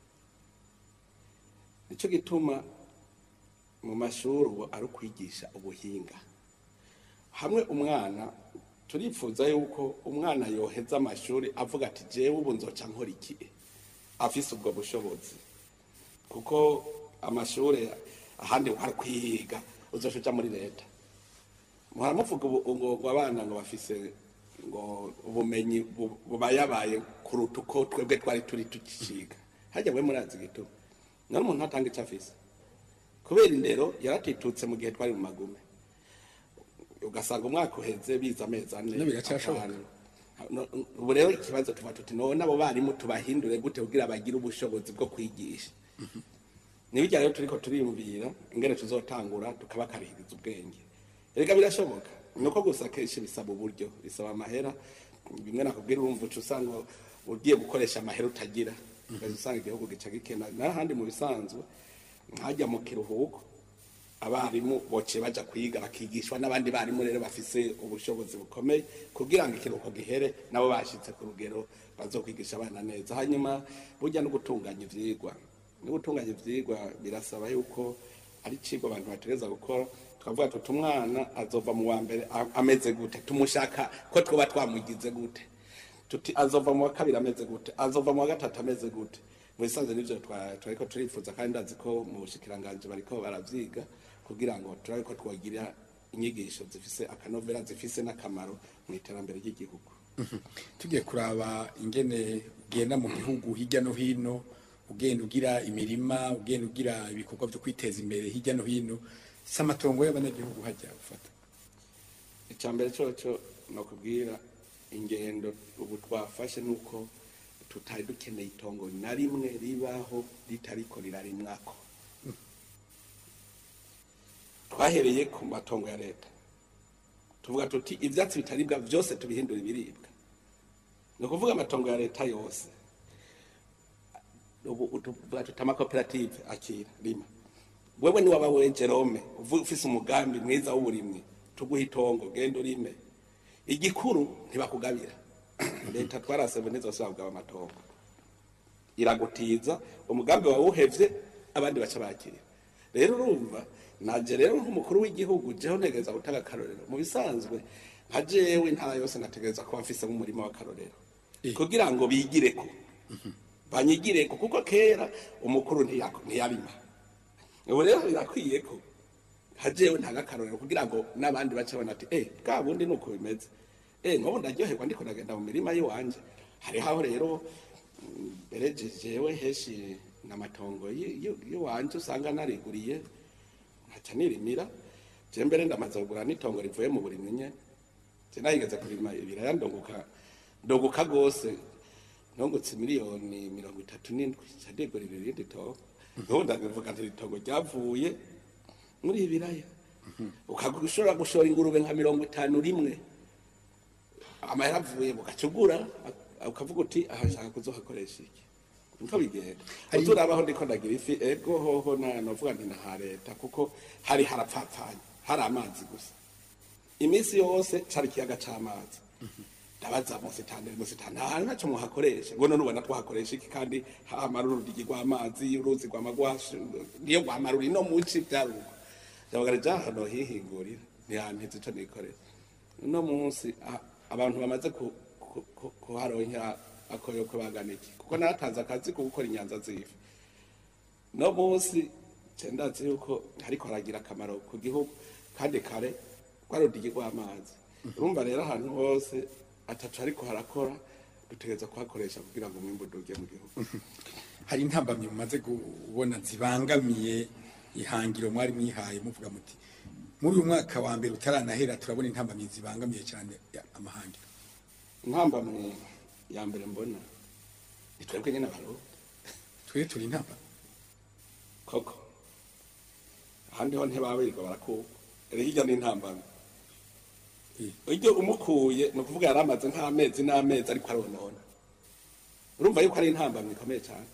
nicyo gituma mu mashuri ubu ari ukwigisha ubuhinga hamwe umwana turifuza yuko umwana yoheza amashuri avuga ati jewe ubu nzoca nkora iki afise ubwo bushobozi kuko amashuri ahandi ari kwiga uzoca uja muri leta muharamuvuga ubu ngo ngo abana ngo bafise ngo ubumenyi bu- bubayabaye kuruta uko twebwe twari turi tukiciga hajya we murazi gituma none umuntu atanga icyo afise kubera indero yaratitutse mu gihe twari mu magume ugasanga umwaka uheze biza amezi ane No, biracyashoboka. atanu. No- ubu rero ikibazo tuba tuti none abo barimu tubahindure gute kugira bagire ubushobozi bwo kwigisha nibijya rero turiko turiyumvira ingene tuzotangura tukabakarihiriza ubwenge erega birashoboka nuko gusa kenshi bisaba uburyo bisaba amahera bimwe nakubwira urumva uca usanga ugiye gukoresha amahera utagira ugaza usanga igihugu gica gikena n'ahandi mu bisanzwe nkajya mu kiruhuko abarimu boce baja kwiga bakigishwa n'abandi barimu rero bafise ubushobozi bukomeye kugira ngo ikiruhuko gihere nabo bashitse ku rugero bazokwigisha abana neza hanyuma burya no gutunganya ivyigwa no gutunganya ivyigwa birasaba yuko ari icigwa abantu bategereza gukora twavuga tuti umwana azova mu wa mbere a- ameze gute tumushaka ko twoba twamugize gute tuti azova mu wa kabiri ameze gute azova mu wa gatatu ameze gute mu bisanzwe nivyo twa- twariko turifuza kandi ndazi ko mu bushikiranganje bariko baravyiga kugira ngo turabe ko twogira inyigisho zifise akanovera zifise n'akamaro mu iterambere ry'igihugu tugiye kuraba ingene ugenda mu gihugu hirya no hino ugenda ugira imirima ugenda ugira ibikorwa byo kwiteza imbere hirya no hino si amatongo y'abanyagihugu hajya gufata icya mbere cyoco ni ukubwira ingendo ubu twafashe nuko tutari dukeneye itongo na rimwe ribaho ritariko rirarimwako twahereye ku matongo ya leta tuvuga tuti ivyatsi bitaribwa vyose tubihindura ibiribwa ni ukuvuga amatongo ya leta yose ubu tuvuga tuti amakoperative akira rima wewe ni waba we Jerome uvuga ufise umugambi mwiza w'uburimwi tuguha itongo genda urime igikuru ntibakugabira leta twarasebe nizosaba kugaba amatongo iragutiza umugambi wawe uhevye abandi baca bakira rero urumva naje rero nk'umukuru w'igihugu jeho ntegereza gutanga akarorero mu bisanzwe nka jewe intara yose nategereza kuba mfise umurima w'akarorero Eh. kugira ngo bigireko banyigireko kuko kera umukuru ntiyako- ntiyarima ubu rero birakwiye ko hajewe ntanga akarorero kugira ngo n'abandi bace babona ati eh bwa bundi nuko bimeze eh nk'ubu ndaryoherwa ndiko ndagenda mu mirima y'iwanje hariho aho rero mm, mbere je- jewe heshi n'amatongo yi- yi- y'iwanje usanga nariguriye nkaca nirimira je mbere ndamaze kugura n'itongo rivuye mu burimyi nyene je nahigeze kurima ibiraya ndonguka ndonguka gose nongutse miliyoni mirongo itatu n'indwi ca ndigurira irindi tongo ubu ndabivuga nti itongo ryavuye muri ibiraya ushobora gushora ingurube nka mirongo itanu rimwe amahera avuye mugacugura ukavuga uti aha nshaka kuzohakoresha iki niko bigenda Hari- uzurabaho ndiko ndagira ifi ego hoho na novuga nti naha leta kuko hari harapfapfanye hari amazi gusa iminsi yose cari ikiyaga c'amazi ndabaza musitani musitani nta hantu ntaco muhakoresha ngo none ubona twahakoresha iki kandi hamara urudigi rw'amazi uruzi rwamagwashi niyo rwamarura ino muci vyaruko ndabagara ja hano hihingurira ntiyantiza ico nikorera uno munsi a- abantu bamaze ku- ku- ku- kuharonkera akoyoko bagana iki kuko natanze akazi ko gukora inyanza z'ifi no munsi cendazi yuko hariko haragira akamaro ku gihugu kandi kare rwarudigi rw'amazi urumva rero ahantu hose atacu ariko harakora dutegereza kuhakoresha kugira ngo umwimbu uduge mu gihugu hari intambamyi mumaze kubona zibangamiye ihangiro mwari mwihaye muvuga muti muri uyu mwaka wa mbere utaranahera turabona intambamyi zibangamiye cyane ya- amahangiro intambamwe ya mbere mbona ni twebwe nyine abarundi twe turi intamba koko ahandi ho ntibabirirwa barakuka rero hirya ni intambamwe Eh. iryo umukuye ni ukuvuga yari amaze nk'amezi n'amezi ariko aronona urumva yuko ari intambamwe ikomeye cyane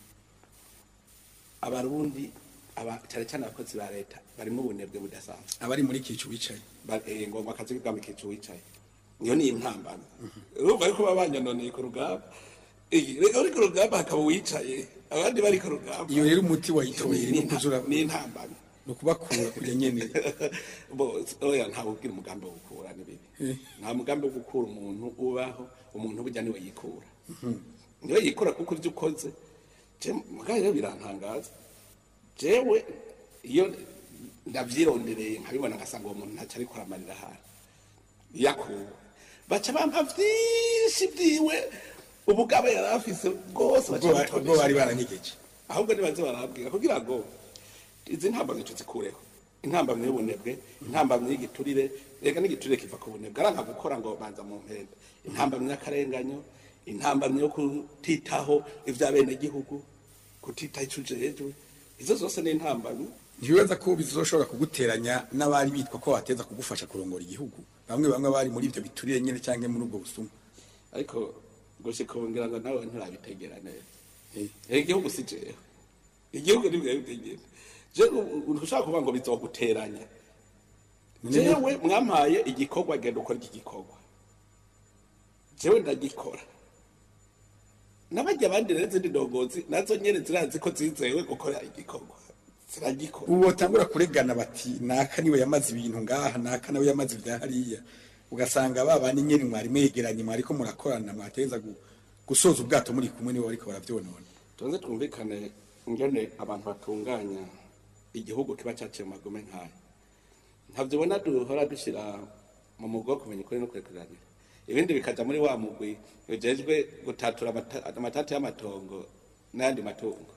abarundi aba cyane cyane abakozi ba leta barimo ubunebwe budasanzwe abari muri kicu wicaye Ba- eh, ngo akazi k'ubwami kicu wicaye iyo ni intambamwe urumva yuko baba banyononeye ku rugamba Eh, rero uri ku rugamba hakaba uwicaye abandi bari ku rugamba iyo rero umuti wayitoye ni ni ukuzura ni intambamwe ni ukubakura kurya nyene bo oya ntawe ubwira umugambi wo gukura ni bibi Eh. nta mugambi wo gukura umuntu ubaho umuntu burya niwe yikura niwe yikura kuko ibyo ukoze je mugaye rero birantangaza jewe iyo ndavyirondereye nkabibona ngasanga uwo muntu ntacyo ariko aramarira hano yakuwe baca bampa vyinshi vyiwe ubugabo yari afise bwose baca ubwo ba- ubwo bamutondesha. bari baranyegeje ahubwo nibaze barabwira kugira ngo izi ntambamye tuzikureho intambamye y'ubunebwe intambamye y'igiturire rega n'igiturire kiva ku bunebwe aranka gukora ngo banza mu mpenda intambamye y'akarenganyo intambamye yo kutitaho ivy'abenegihugu kutitaho ico ujejwe izo zose ni intambamye ntibibaza ko bizoshobora kuguteranya n'abari bitwa ko bateza kugufasha kurongora igihugu bamwe bamwe bari muri ibyo biturire nyene cyangwa muri ubwo busuma ariko gushika ubu ngira ngo nawe nturabitegera neza Eh. Eh, igihugu si jewe igihugu nibwo bitegera je ushaka kuvuga ngo bizoguteranya jewe mwampaye igikorwa genda ukora iki gikorwa jewe ndagikora n'abajya abandi rero izindi ndongozi nazo nyene zirazi ko zizewe gukora igikorwa ziragikora ubu batangura kuregana bati naka niwe yamaze ibintu ngaha naka nawe yamaze ibya hariya ugasanga ba bandi nyene mwari mwegeranye mwariko murakorana mwateza gu- gusoza ubwato muri kumwe niwe bariko baravyonona tuze twumvikane ingene abantu batunganya igihugu kiba cyaciye mu magome nk'aya ntabyo ubona duhora dushyira mu mugwi wo kumenya ukuri no kurekuranira ibindi bikaja muri wa mugwi ujejwe gutatura amata- amatati y'amatongo n'ayandi matungo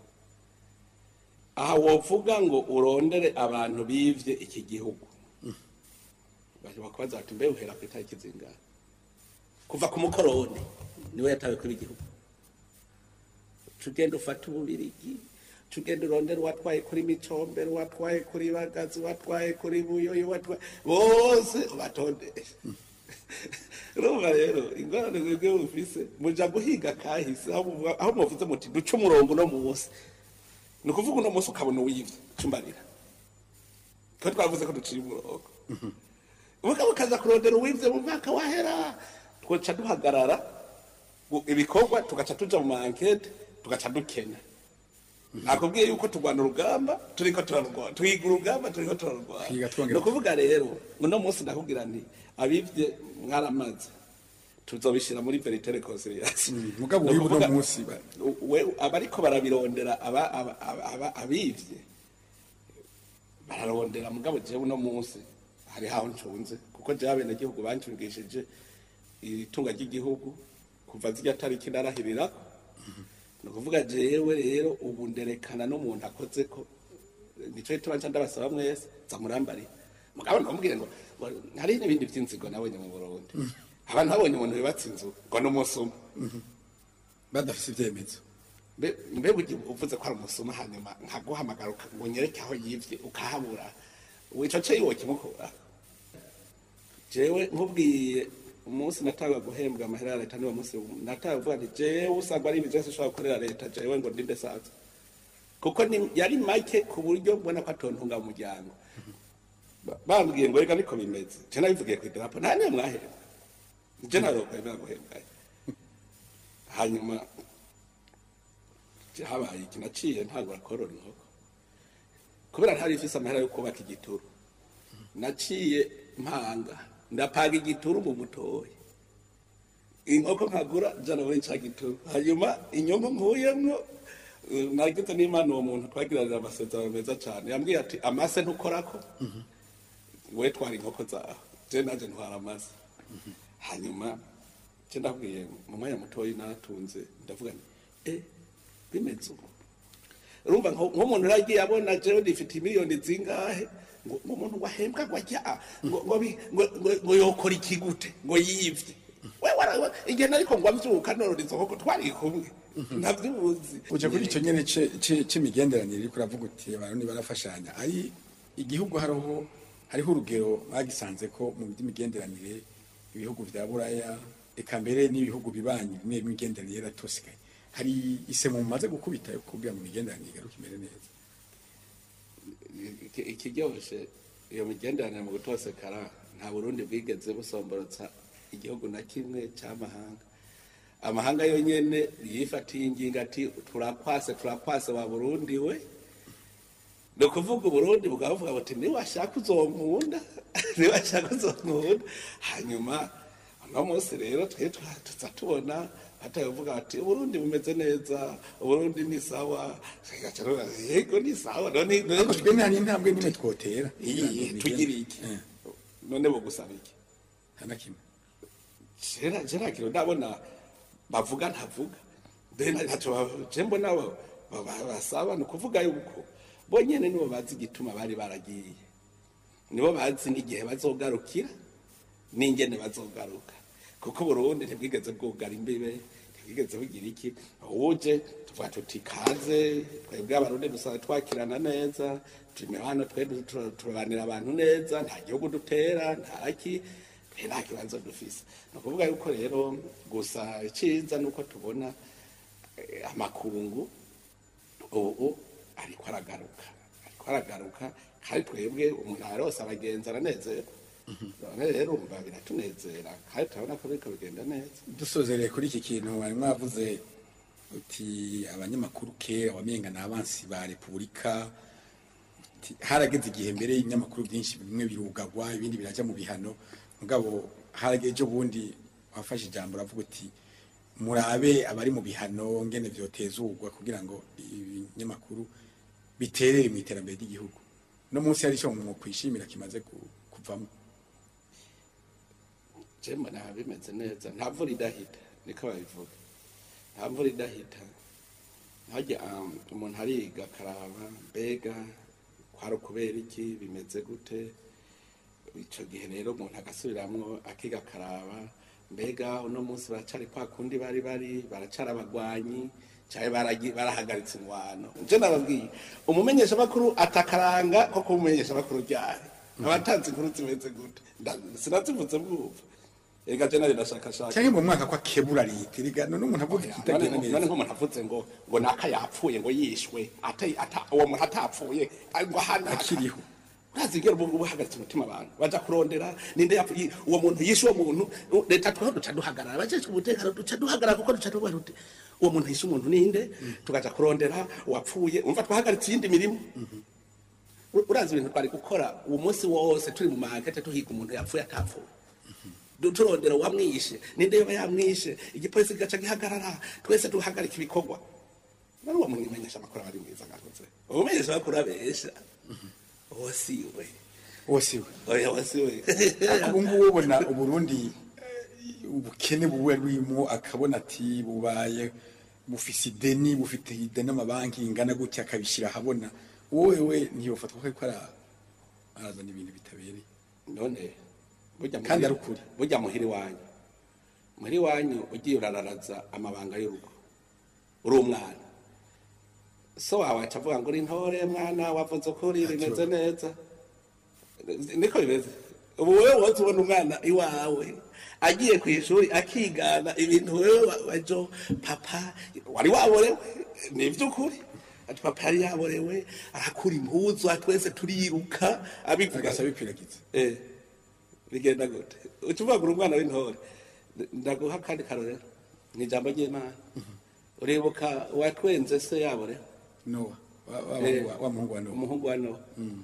aha wovuga ngo urondere abantu bivye iki gihugu bashobora kubaza bati mbe uhera ku itariki zingahe kuva ku mukoroni niwe yatawe kuri igihugu tugenda ufata ububirigi tugenda urondera uwatwaye kuri micombero uwatwaye kuri bagazi uwatwaye kuri buyoyo uwatwaye bose ubatondesha urumva rero ingorane mwebwe mufise muja guhiga kahise aho muvuga- aho muvuze muti duce umurongo uno munsi ni ukuvuga uno munsi ukabona uwivye cumbarira ko twavuze ko duciye umurongo mugabo ukaza kurondera uwivye mu mwaka wahera twoca duhagarara gu- ibikorwa tugaca tuja mu mankete tugaca dukena nakubwiye yuko turwana urugamba turiko turarwana twiga urugamba turiko turarwana Twiga twongera- ni ukuvuga rero uno munsi ndakubwira nti abivye mwaramaze tuzobishira muri verite reconciliation mugabo Ni wibu no ukuvuga- munsi ba- we abariko barabirondera aba- aba- aba- aba- abivye bararondera mugabo jewe uno munsi hari haho ncunze kuko jewe abenegihugu bancungishije itunga ry'igihugu kuva zirya tariki narahirirako ni ukuvuga jewe rero ubu nderekana n'umuntu akoze ko nico gituma nca ndabasaba mwese zamurambarira mugabo ntamubwire ngo ngo hari n'ibindi vy'inzigo nabonye mu burundi abantu babonye umuntu yubatse inzu ngo n'umunsi umwe badafise ivyemezo Mbe- mbega ugiye uvuze ko ari umusuma hanyuma nkaguhamagara uka- ngo unyereke aho yivye ukahabura wico ce iwo kimukura jewe nkubwiye umunsi natanga guhembwa amahera ya leta niwo munsi natanga kuvuga nti jewe usanga ari ibintu vyose ushobora gukorera leta jewe ngo ndinde saza kuko ni- yari make ku buryo mbona ko atontunga mu muryango Ba- bambwiye ngo reka niko bimeze je nabivugiye kw'idarapo nta niyo mwahembwa je narokwemera guhembwayo hanyuma habaye iki naciye ntabwo rakorora inkoko kubera ntari ifise amahera yo kubaka igituru naciye mpanga ndapanga igituru mu mutoyi inkoko nkagura jana muri ca gituru hanyuma inyungu nkuyemwo eh, nagize n'imana uwo muntu twagiranira amasezerano meza cane yambwiye ati amase ntukorako we twara inkoko zawe je naje ntwara amase hanyuma je ndabwiye mu mwanya mutoyi natunze ndavuga nti eh bimeze ubu urumva nko- nk'umuntu uragiye abona jewe ndifite miliyoni zingahe ngo ngo umuntu ngo ahembwa ngo ajya ngo ngo bi- ngo- ngo- ngo yokora iki gute ngo yivye we wara- we- igihe nariko ngo avyuka norora izo nkoko twari kumwe ntavyuzi uje kuri ico nyene ce- ce- c'imigenderanire uriko uravuga uti abantu barafashanya ari igihugu hariho hariho urugero bagisanze ko mu by'imigenderanire ibihugu vya buraya eka mbere n'ibihugu bibanyi bimwe bimwe imigenderanire yaratosikaye hari isemo mumaze gukubita yo kugira ngo imigenderanire igaruke imere neza Iki- ikiryoshe iyo migenderanire mu gutosekara nta burundi bwigeze busomborotsa igihugu na kimwe cy'amahanga amahanga yonyene yifatiye ingingo ati turakwase turakwase wa burundi we ni ukuvuga uburundi bukaba buvuga buti niwashaka uzonkunda niwashaka uzonkunda hanyuma uno munsi rero twe twa- tuza tubona batavuga bati uburundi bumeze neza uburundi ni sawa Tugaca tuvuga, yego ni sawa none none ariko twe nta n'intambwe n'imwe twotera iyi tugira iki Eh, none bugusaba iki nta na kimwe kera kera kintu ndabona bavuga ntavuga then ntacyo ba- je mbona ba- ba- ba- basaba ni ukuvuga yuko bonyene nibo bazi igituma bari baragiye nibo bazi n'igihe bazogarukira n'ingene bazogaruka kuko Burundi ntibwigeze bwugara imbibe ntibwigeze bugira iki uje tuvuga tuti kaze twebwe abarundi dusaba twakirana neza turi hano twe tu- turabanira abantu neza nta gihugu dutera ntaki twe nta kibazo dufise ni ukuvuga yuko rero gusa iciza ni uko tubona eh, amakungu ubu ariko aragaruka ariko aragaruka kandi twebwe umuntu arose abagenzi aranezerwa none rero umva biratunezera kandi turabona ko biriko bigenda neza dusozereye kuri iki kintu wari mwavuze uti abanyamakuru kera wamenga ni abansi ba repubulika uti, harageze igihe mbere y'ibinyamakuru byinshi bimwe birugagwa ibindi birajya mu bihano mugabo harageze ejo bundi wafashe ijambo uravuga uti murabe abari mu bihano ngene vyotezurwa kugira ngo ibinyamakuru biterere mu iterambere ry'igihugu no munsi hari icyo mu kwishimira kimaze ku- kuvamo je mbona bimeze neza nta mvura idahita niko babivuga nta mvura idahita hajya um, umuntu ariga akaraba mbega kwari ukubera iki bimeze gute ico gihe rero umuntu agasubiramwo akiga akaraba mbega uno munsi baracari kwa kundi bari bari baracara abagwanyi cyane baragi- barahagaritse ingwano nje nababwiye umumenyesha makuru atakaranga ko kumumenyesha makuru ryari abatanze inkuru zimeze gute Nda- sinazivuze bwumva ega je nari ndashakashaka cyangwa mu mwaka kwa kebura leta erega none umuntu avuga none ikitagenda nko- none neza nk'umuntu avuze ngo ngo naka yapfuye ngo yishwe ata- ata- uwo muntu atapfuye ari ngo hana Akiriho. ntazigera ubu ubu hagaritse umutima abantu baja kurondera ninde yapfuye uwo muntu yishe uwo muntu u- leta twaho duca duhagarara abajejwe umutekano duca duhagarara kuko duca tuvuga tuti uwo muntu yishe umuntu ninde tukaja kurondera uwapfuye umva twahagaritse iyindi mirimo U- urazi ibintu twari gukora uwo munsi wose turi mu makete tuhiga umuntu yapfuye atapfuye Du- turondera uwamwishe ninde yoba yamwishe igipolisi kigaca gihagarara twese duhagarika ibikorwa nari uwo muntu imenyesha amakuru aba ari mwiza ngakoze umumenyesha amakuru abesha uwo si we wose we oya uwo si we ariko ubu ngubu ubona uburundi eh, ubukene buwe rwimo akabona ati bubaye bufise ideni bufite ideni amabanki ingana gutya akabishyira ahabona wowe we ntiyofatwa ko ariko ara- arazana ibintu bitabereye none burya Kandi muhiri- ari ukuri. burya muhira iwanyu muhira iwanyu ugiye urararaza amabanga y'urugo uri umwana so wawe aca avuga ngo uri ntore mwana wavuze ukuri bimeze neza niko bimeze ubu wewe wose ubona umwana iwawe agiye ku ishuri akigana ibintu wewe wa- wajo papa wari waborewe ni iby'ukuri ati papa yari yaborewe arakura impuzu twese turiruka abivuga agasa bikwiragiza Eh, bigenda gute ucuvagura umwana w'intore ndaguha kandi karorero ni ijambo ry'imana uribuka uwatwenze se yabo rero nowa wa- wa- Eh. wa- wa muhungu wa nowa umuhungu wa nowa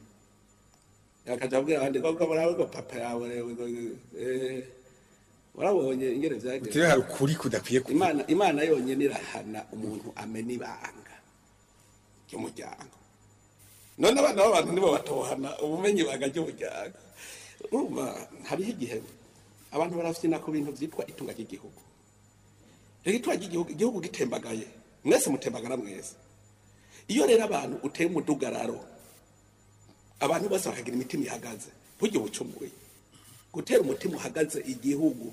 akaja abwira abandi koko murabe ngo papa yaborewe ngo eh, warabonye ingene vyagenze utiriwe hari ukuri kudakwiye kuba imana imana yonyine irahana umuntu amena ibanga ry'umuryango none abana b'abantu nibo batohana ubumenyi ibanga ry'umuryango urumva hariho igihe abantu barafyina ku bintu vyitwa itunga ry'igihugu rero itunga ry'igihugu igihugu gitembagaye mwese mutembagara mwese iyo rero abantu uteye umudugararo abantu bose bakagira imitima ihagaze burya ubucumuye gutera umutima uhagaze igihugu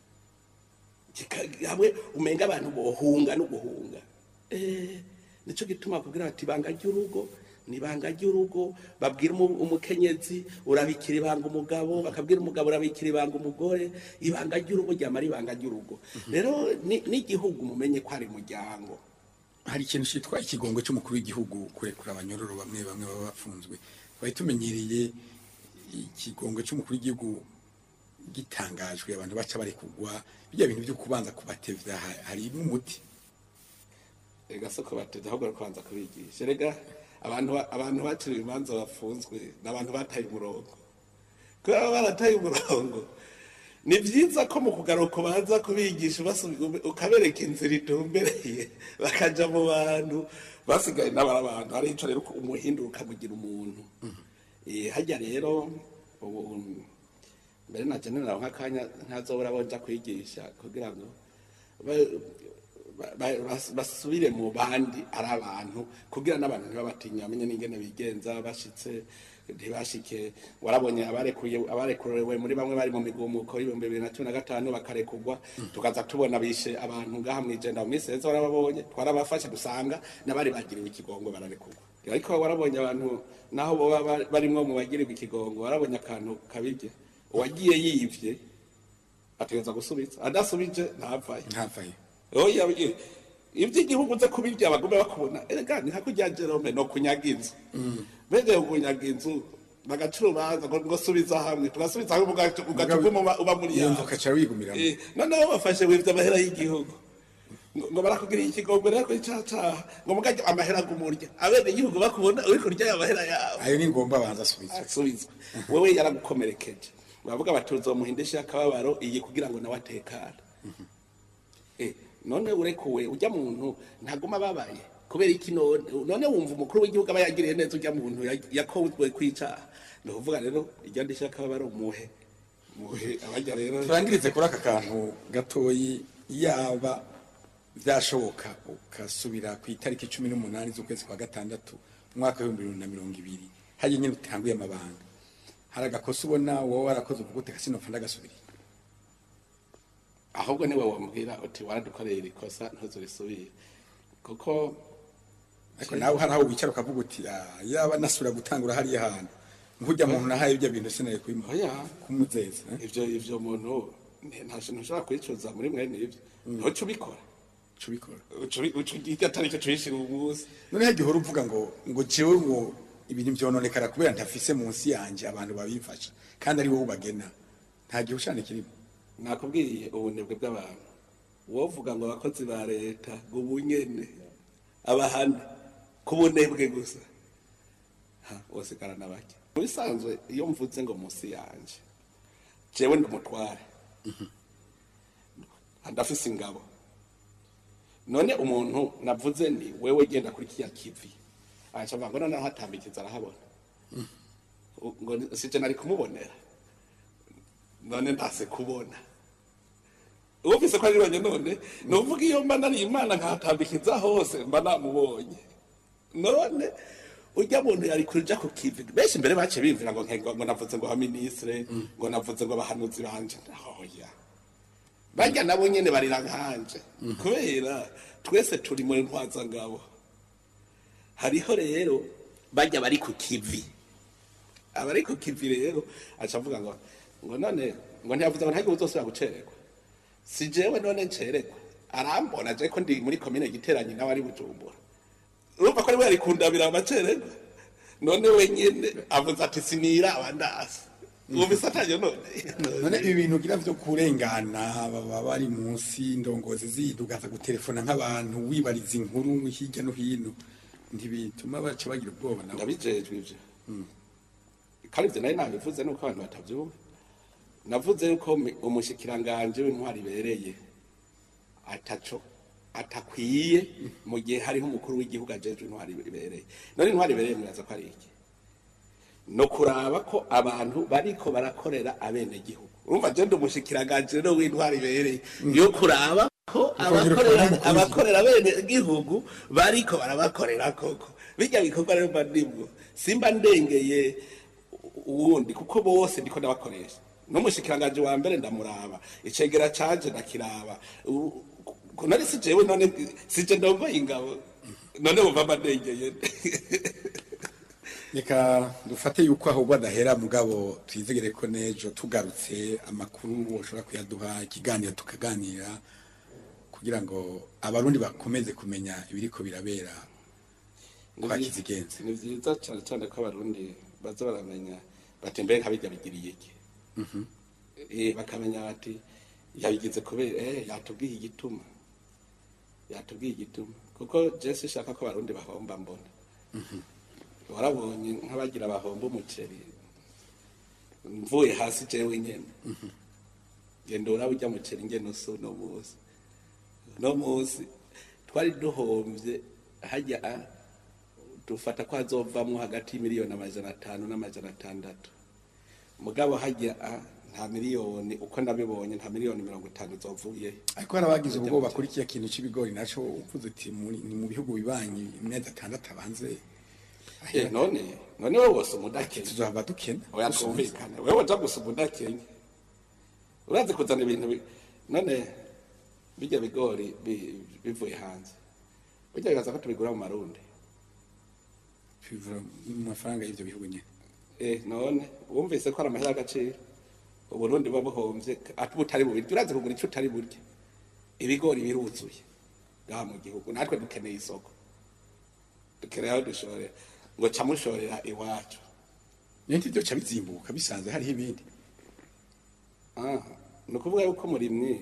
kika- hamwe umenga abantu bohunga no guhunga eh nico gituma kugira bati ibanga ry'urugo ni ibanga ry'urugo babwira umu- umukenyezi urabikira ibanga umugabo bakabwira umugabo urabikira ibanga umugore ibanga ry'urugo ryama ari ibanga ry'urugo rero ni- n'igihugu mumenye ko ari umuryango hari ikintu cyitwa ikigongo cy'umukuru w'igihugu kurekura abanyororo bamwe bamwe baba bafunzwe twari tumenyereye ikigongo cy'umukuru w'igihugu gitangajwe abantu baca barekugwa bijya bintu byo kubanza kubatevya ha- hari n'umuti ega soko bateze ahubwo kubanza kubigisha rega abantu ba- abantu baciriwe imanza bafunzwe ni abantu bataye umurongo kubera baba barataye umurongo ni byiza ko mu kugaruka ubanza kubigisha ubasubi- ube- ukabereka inzira itumbereye bakaja mu bantu basigaye n'abari abantu hari ico rero umuhindura ukamugira umuntu Eh, harya rero ubu mbere na general nk'akanya ntazobora bonja kwigisha kugira ngo ba- ba- ba- bas- basubire mu bandi ari abantu kugira n'abantu ntibabatinya bamenye n'ingene bigenza bashitse ntibashike warabonye abarekuye abarekurewe muri bamwe bari mu migumuko y'ibihumbi bibiri na cumi na gatanu bakarekugwa tukaza tubona bishe abantu ngaha mw'ijenda mu minsi heza warababonye twarabafashe dusanga n'abari bagiriwe ikigongo bararekugwa ariko warabonye abantu naho boba ba- barimwo mu bagirirwa ikigongo warabonye akantu kabirya uwagiye yivye ategereza gusubiza adasubije ntavayo ntavayo oya ye- ivy'igihugu uze kubirya bagume bakubona erega ni nka kurya jerome no kunyaga inzu bene kunyaga inzu bagaca urubanza ngo ngo subiza hamwe tugasubiza hamwe ugaca ugaca uguma uba- uba muri iyo yawe nzu ukaca wigumiramo Eh, noneho bafashe wivye amahera y'igihugu ngo ngo barakugiriye ikigongo rero icacaha ngo mugarya amahera gumurya abene igihugu bakubona uri kurya ayo mahera yawe ayo ni ngombwa abanza asubizwe asubizwa wewe yaragukomerekeje bavuga bati uzomuhindisha akababaro iyi kugira ngo nawe atekane Eh, none urekuwe ujya muntu ntaguma ababaye kubera iki none none wumva umukuru w'igihugu aba yagiriye neza ujya muntu ya- yakozwe kwicaha ni ukuvuga rero ijya ndisha akababaro muhe muhe abajya rero turangirize kuri aka kantu gatoyi yaba byashoboka ugasubira ku itariki cumi n'umunani z'ukwezi kwa gatandatu umwaka w'ibihumbi bibiri na mirongo ibiri hariya nyine utanguye amabanga hari agakosa ubona wowe warakoze uvuga ute kasinopfa ndagasubiriye ahubwo niwe wambwira uti waradukoreye iri kosa ntuzurisubire kuko ariko nawe hari aho wicara ukavuga uti "Ah, yaba nasubira gutangura hariya hantu nkujya muntu nahaye ibyo bintu sinari kubimuha oya kumuzeza eh? ivyo ivyo muntu ni- nta kintu ushobora kwicuza muri mwene ivyo ntuca ubikora cubikora iryo atari cyo tuyishira umunsi noneho igihe uhora uvuga ngo ngo jewe ngo ibintu vyononekara kubera ntafise munsi yanje abantu babimfasha kandi ari wowe ubagena nta gihe ushane kirimo nakubwiye ubunebwe bw'abantu wovuga ngo abakozi ba leta ngo ubunyene abahana ku bunebwe gusa ha wosigarana bake mu bisanzwe iyo mvuze ngo munsi yanje jewe ndi umutware ndafise ingabo none umuntu navuze ni wewe genda kuri kiya kivi acavuga ngo noneho hatambikiza arahabona U- ngo ni- sije nari kumubonera none ntase kubona ufise ko ari banye none nuvuga iyo mba nari imana nkatambikiza hose mba namubonye none urya muntu yari kuja ku kivi benshi mbere bace bimvira ngo nkengo ngo navuze ngo abaministre ngo navuze ngo abahanuzi banje oya barya nabo nyene barira nkanje kubera twese turi muri ntwazangabo hariho rero barya bari ku kivi abari ku kivi rero aca avuga ngo ngo none ngo ntiyavuze ngo ntagiye uzosubira gucererwa si jewe none ncererwa arambona je ko ndi muri komine giteranyi nawe ari bujumbura urumva ko ari we yari kundabira amacererwa none wenyene avuze ati sinira abandasi wumvise ataje none none ibi bintu ugira vyo kurengana baba bari munsi indongozi zidugaza gutelefona nk'abantu wibariza inkuru hirya no hino ntibituma baca bagira ubwoba nabo ndabijejwe ivyo kandi ivyo nari nabivuze nuko abantu batavyumva navuze yuko mi- umushikiranganje w'intwari ibereye ataco atakwiye mu gihe hariho umukuru w'igihugu ajejwe intwari ibereye none intwari ibereye muraza ko ari iki no kuraba ko abantu bariko barakorera abenegihugu urumva je ndi umushikiranganje rero w'intwari ibereye yo kuraba ko abakorera abakorera abenegihugu bariko barabakorera koko bijya bikorwa rero mba ndimwo simba ndengeye uwundi kuko bose ndiko ndabakoresha n'umushikiranganje wa mbere ndamuraba icegera canje ndakiraba U- ku- nari si jewe none sije ndongoye ingabo none bumva mba ndengeye reka dufate yuko ahubwo adahera mugabo twizegere ko n'ejo tugarutse amakuru ushobora kuyaduha ikiganiro tukaganira kugira ngo abarundi bakomeze kumenya ibiriko birabera kwa kizigenza ni vyiza cane cane ko abarundi baza baramenya bati mbere nkabirya bigiriye iki Eh, bakamenya bati yabigize kubera eh yatubwiye igituma yatubwiye igituma kuko je sishaka ko abarundi bahomba mbona warabonye nk'abagira bahomba umuceri mvuye hasi jewe nyene genda uraba urya muceri ngene usa uno munsi uno munsi twari duhomvye hajya a dufata ko hazovamwo hagati y'imiliyoni amajana atanu n'amajana atandatu mugabo hajya a nta miliyoni uko nabibonye nta miliyoni mirongo itanu zovuye ariko hari abagize ubwoba kuri kiya kintu c'ibigori naco uvuze uti muri- ni mu bihugu bibanyi imyezi atandatu abanze Eh, none none wowe wose umudakenya tuzohava dukena oya twumvikane wewe uja gusa umudakenya urazi kuzana ibintu bi- none bijya bigori bi- bivuye hanze bijya bibaza ko tubigura mu marundi bivura mu mafaranga y'ivyo bihugu nyene Eh, none wumvise ko ari amahera y'agaciro uburundi buba buhomvye ati butari bubirya urazi kugura ico utari burya ibigori biruzuye ngaha mu gihugu natwe dukeneye isoko dukeneye aho dushorera ngo ca mushorera iwacu nenti vyo ca bizimbuka bisanze hariho ibindi Ah, ni ukuvuga yuko umurimyi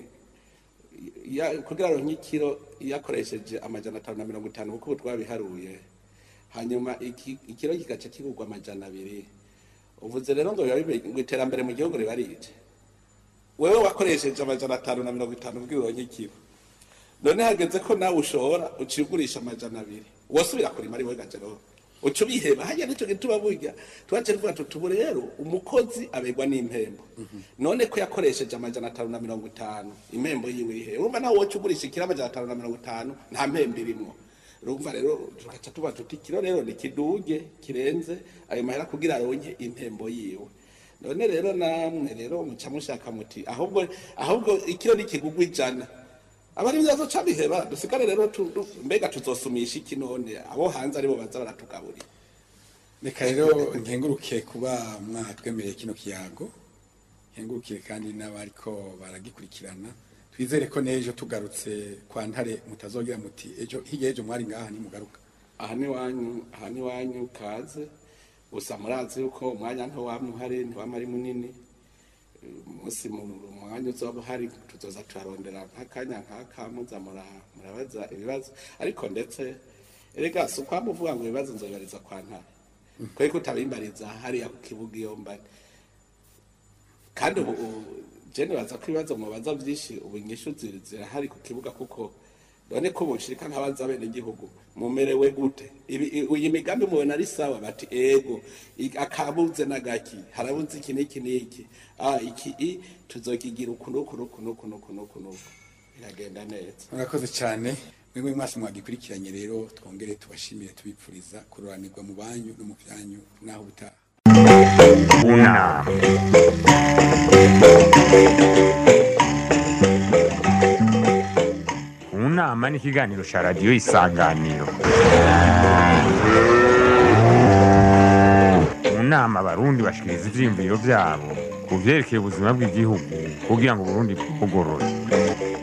ya- kugira ngo nk'ikiro yakoresheje amajana atanu na mirongo itanu kuko ubu twabiharuye hanyuma iki- ikiro kigaca kigurwa amajana abiri uvuze rero ngo biba bibe- ngo iterambere mu gihugu riba rije wewe wakoresheje amajana atanu na mirongo itanu kugira uronke ikiro none hageze ko nawe ushora uciye ugurisha amajana abiri wasubira kurima ari we gajero uca ubiheba hajya nico gituma burya twace tuvuga tuti ubu rero umukozi abegwa n'impembo none ko yakoresheje amajana atanu na mirongo itanu impembo yiwe iri hehe urumva nawe woca ugurisha ikiro amajana atanu na mirongo itanu nta mpembo irimwo urumva rero tugaca tuba tuti ikiro rero ni kiduge kirenze ayo mahera kugira aronke impembo yiwe none rero namwe rero muca mushaka muti ahubwo ahubwo ikiro nikigugwa ijana abari byazoca biheba dusigare rero tu- tu- mbega tuzosumisha iki none abo hanze aribo baza baratugaburira reka rero nkenguruke kuba mwatwemereye kino kiyago nkengurukire kandi n'abariko baragikurikirana twizere ko n'ejo tugarutse kwa ntare mutazogira muti ejo hirya y'ejo mwari ngaha nimugaruka aha ni wanyu aha ni wanyu kaze gusa murazi yuko umwanya ntiwamwe uhari ntiwama ari munini umunsi mu mwanya uzoba uhari tuzoza turarondera nk'akanya nk'aka muza mura- murabaza ibibazo ariko ndetse erega si ukwama uvuga ngo ibibazo nzobariza kwa ntare kubera ko utabimbariza hariya ku kibuga iyo mbari kandi ubu ubu- je nibaza ko ibibazo mubaza vyinshi ubu inyishu ziri- zirahari ku kibuga kuko none ko bunshirika nk'abaza bene igihugu mumerewe gute Ibi- i- iyi migambi mubona ari sawa bati ego i- akabuze n'agaki harabuze iki n'iki n'iki ah iki i tuzokigira uku n'uku n'uku n'uku n'uku n'uku n'uku biragenda neza murakoze cyane mwebwe mwese mwagikurikiranye rero twongere tubashimire tubipfuriza kuroranirwa mu banyu no mu byanyu naho ubutaha unama unama ni ikiganiro cya radiyo isanganiro mu nama abarundi bashikiriza ivyiyumviro vyabo ku vyerekeye ubuzima bw'igihugu kugira ngo uburundi bugorore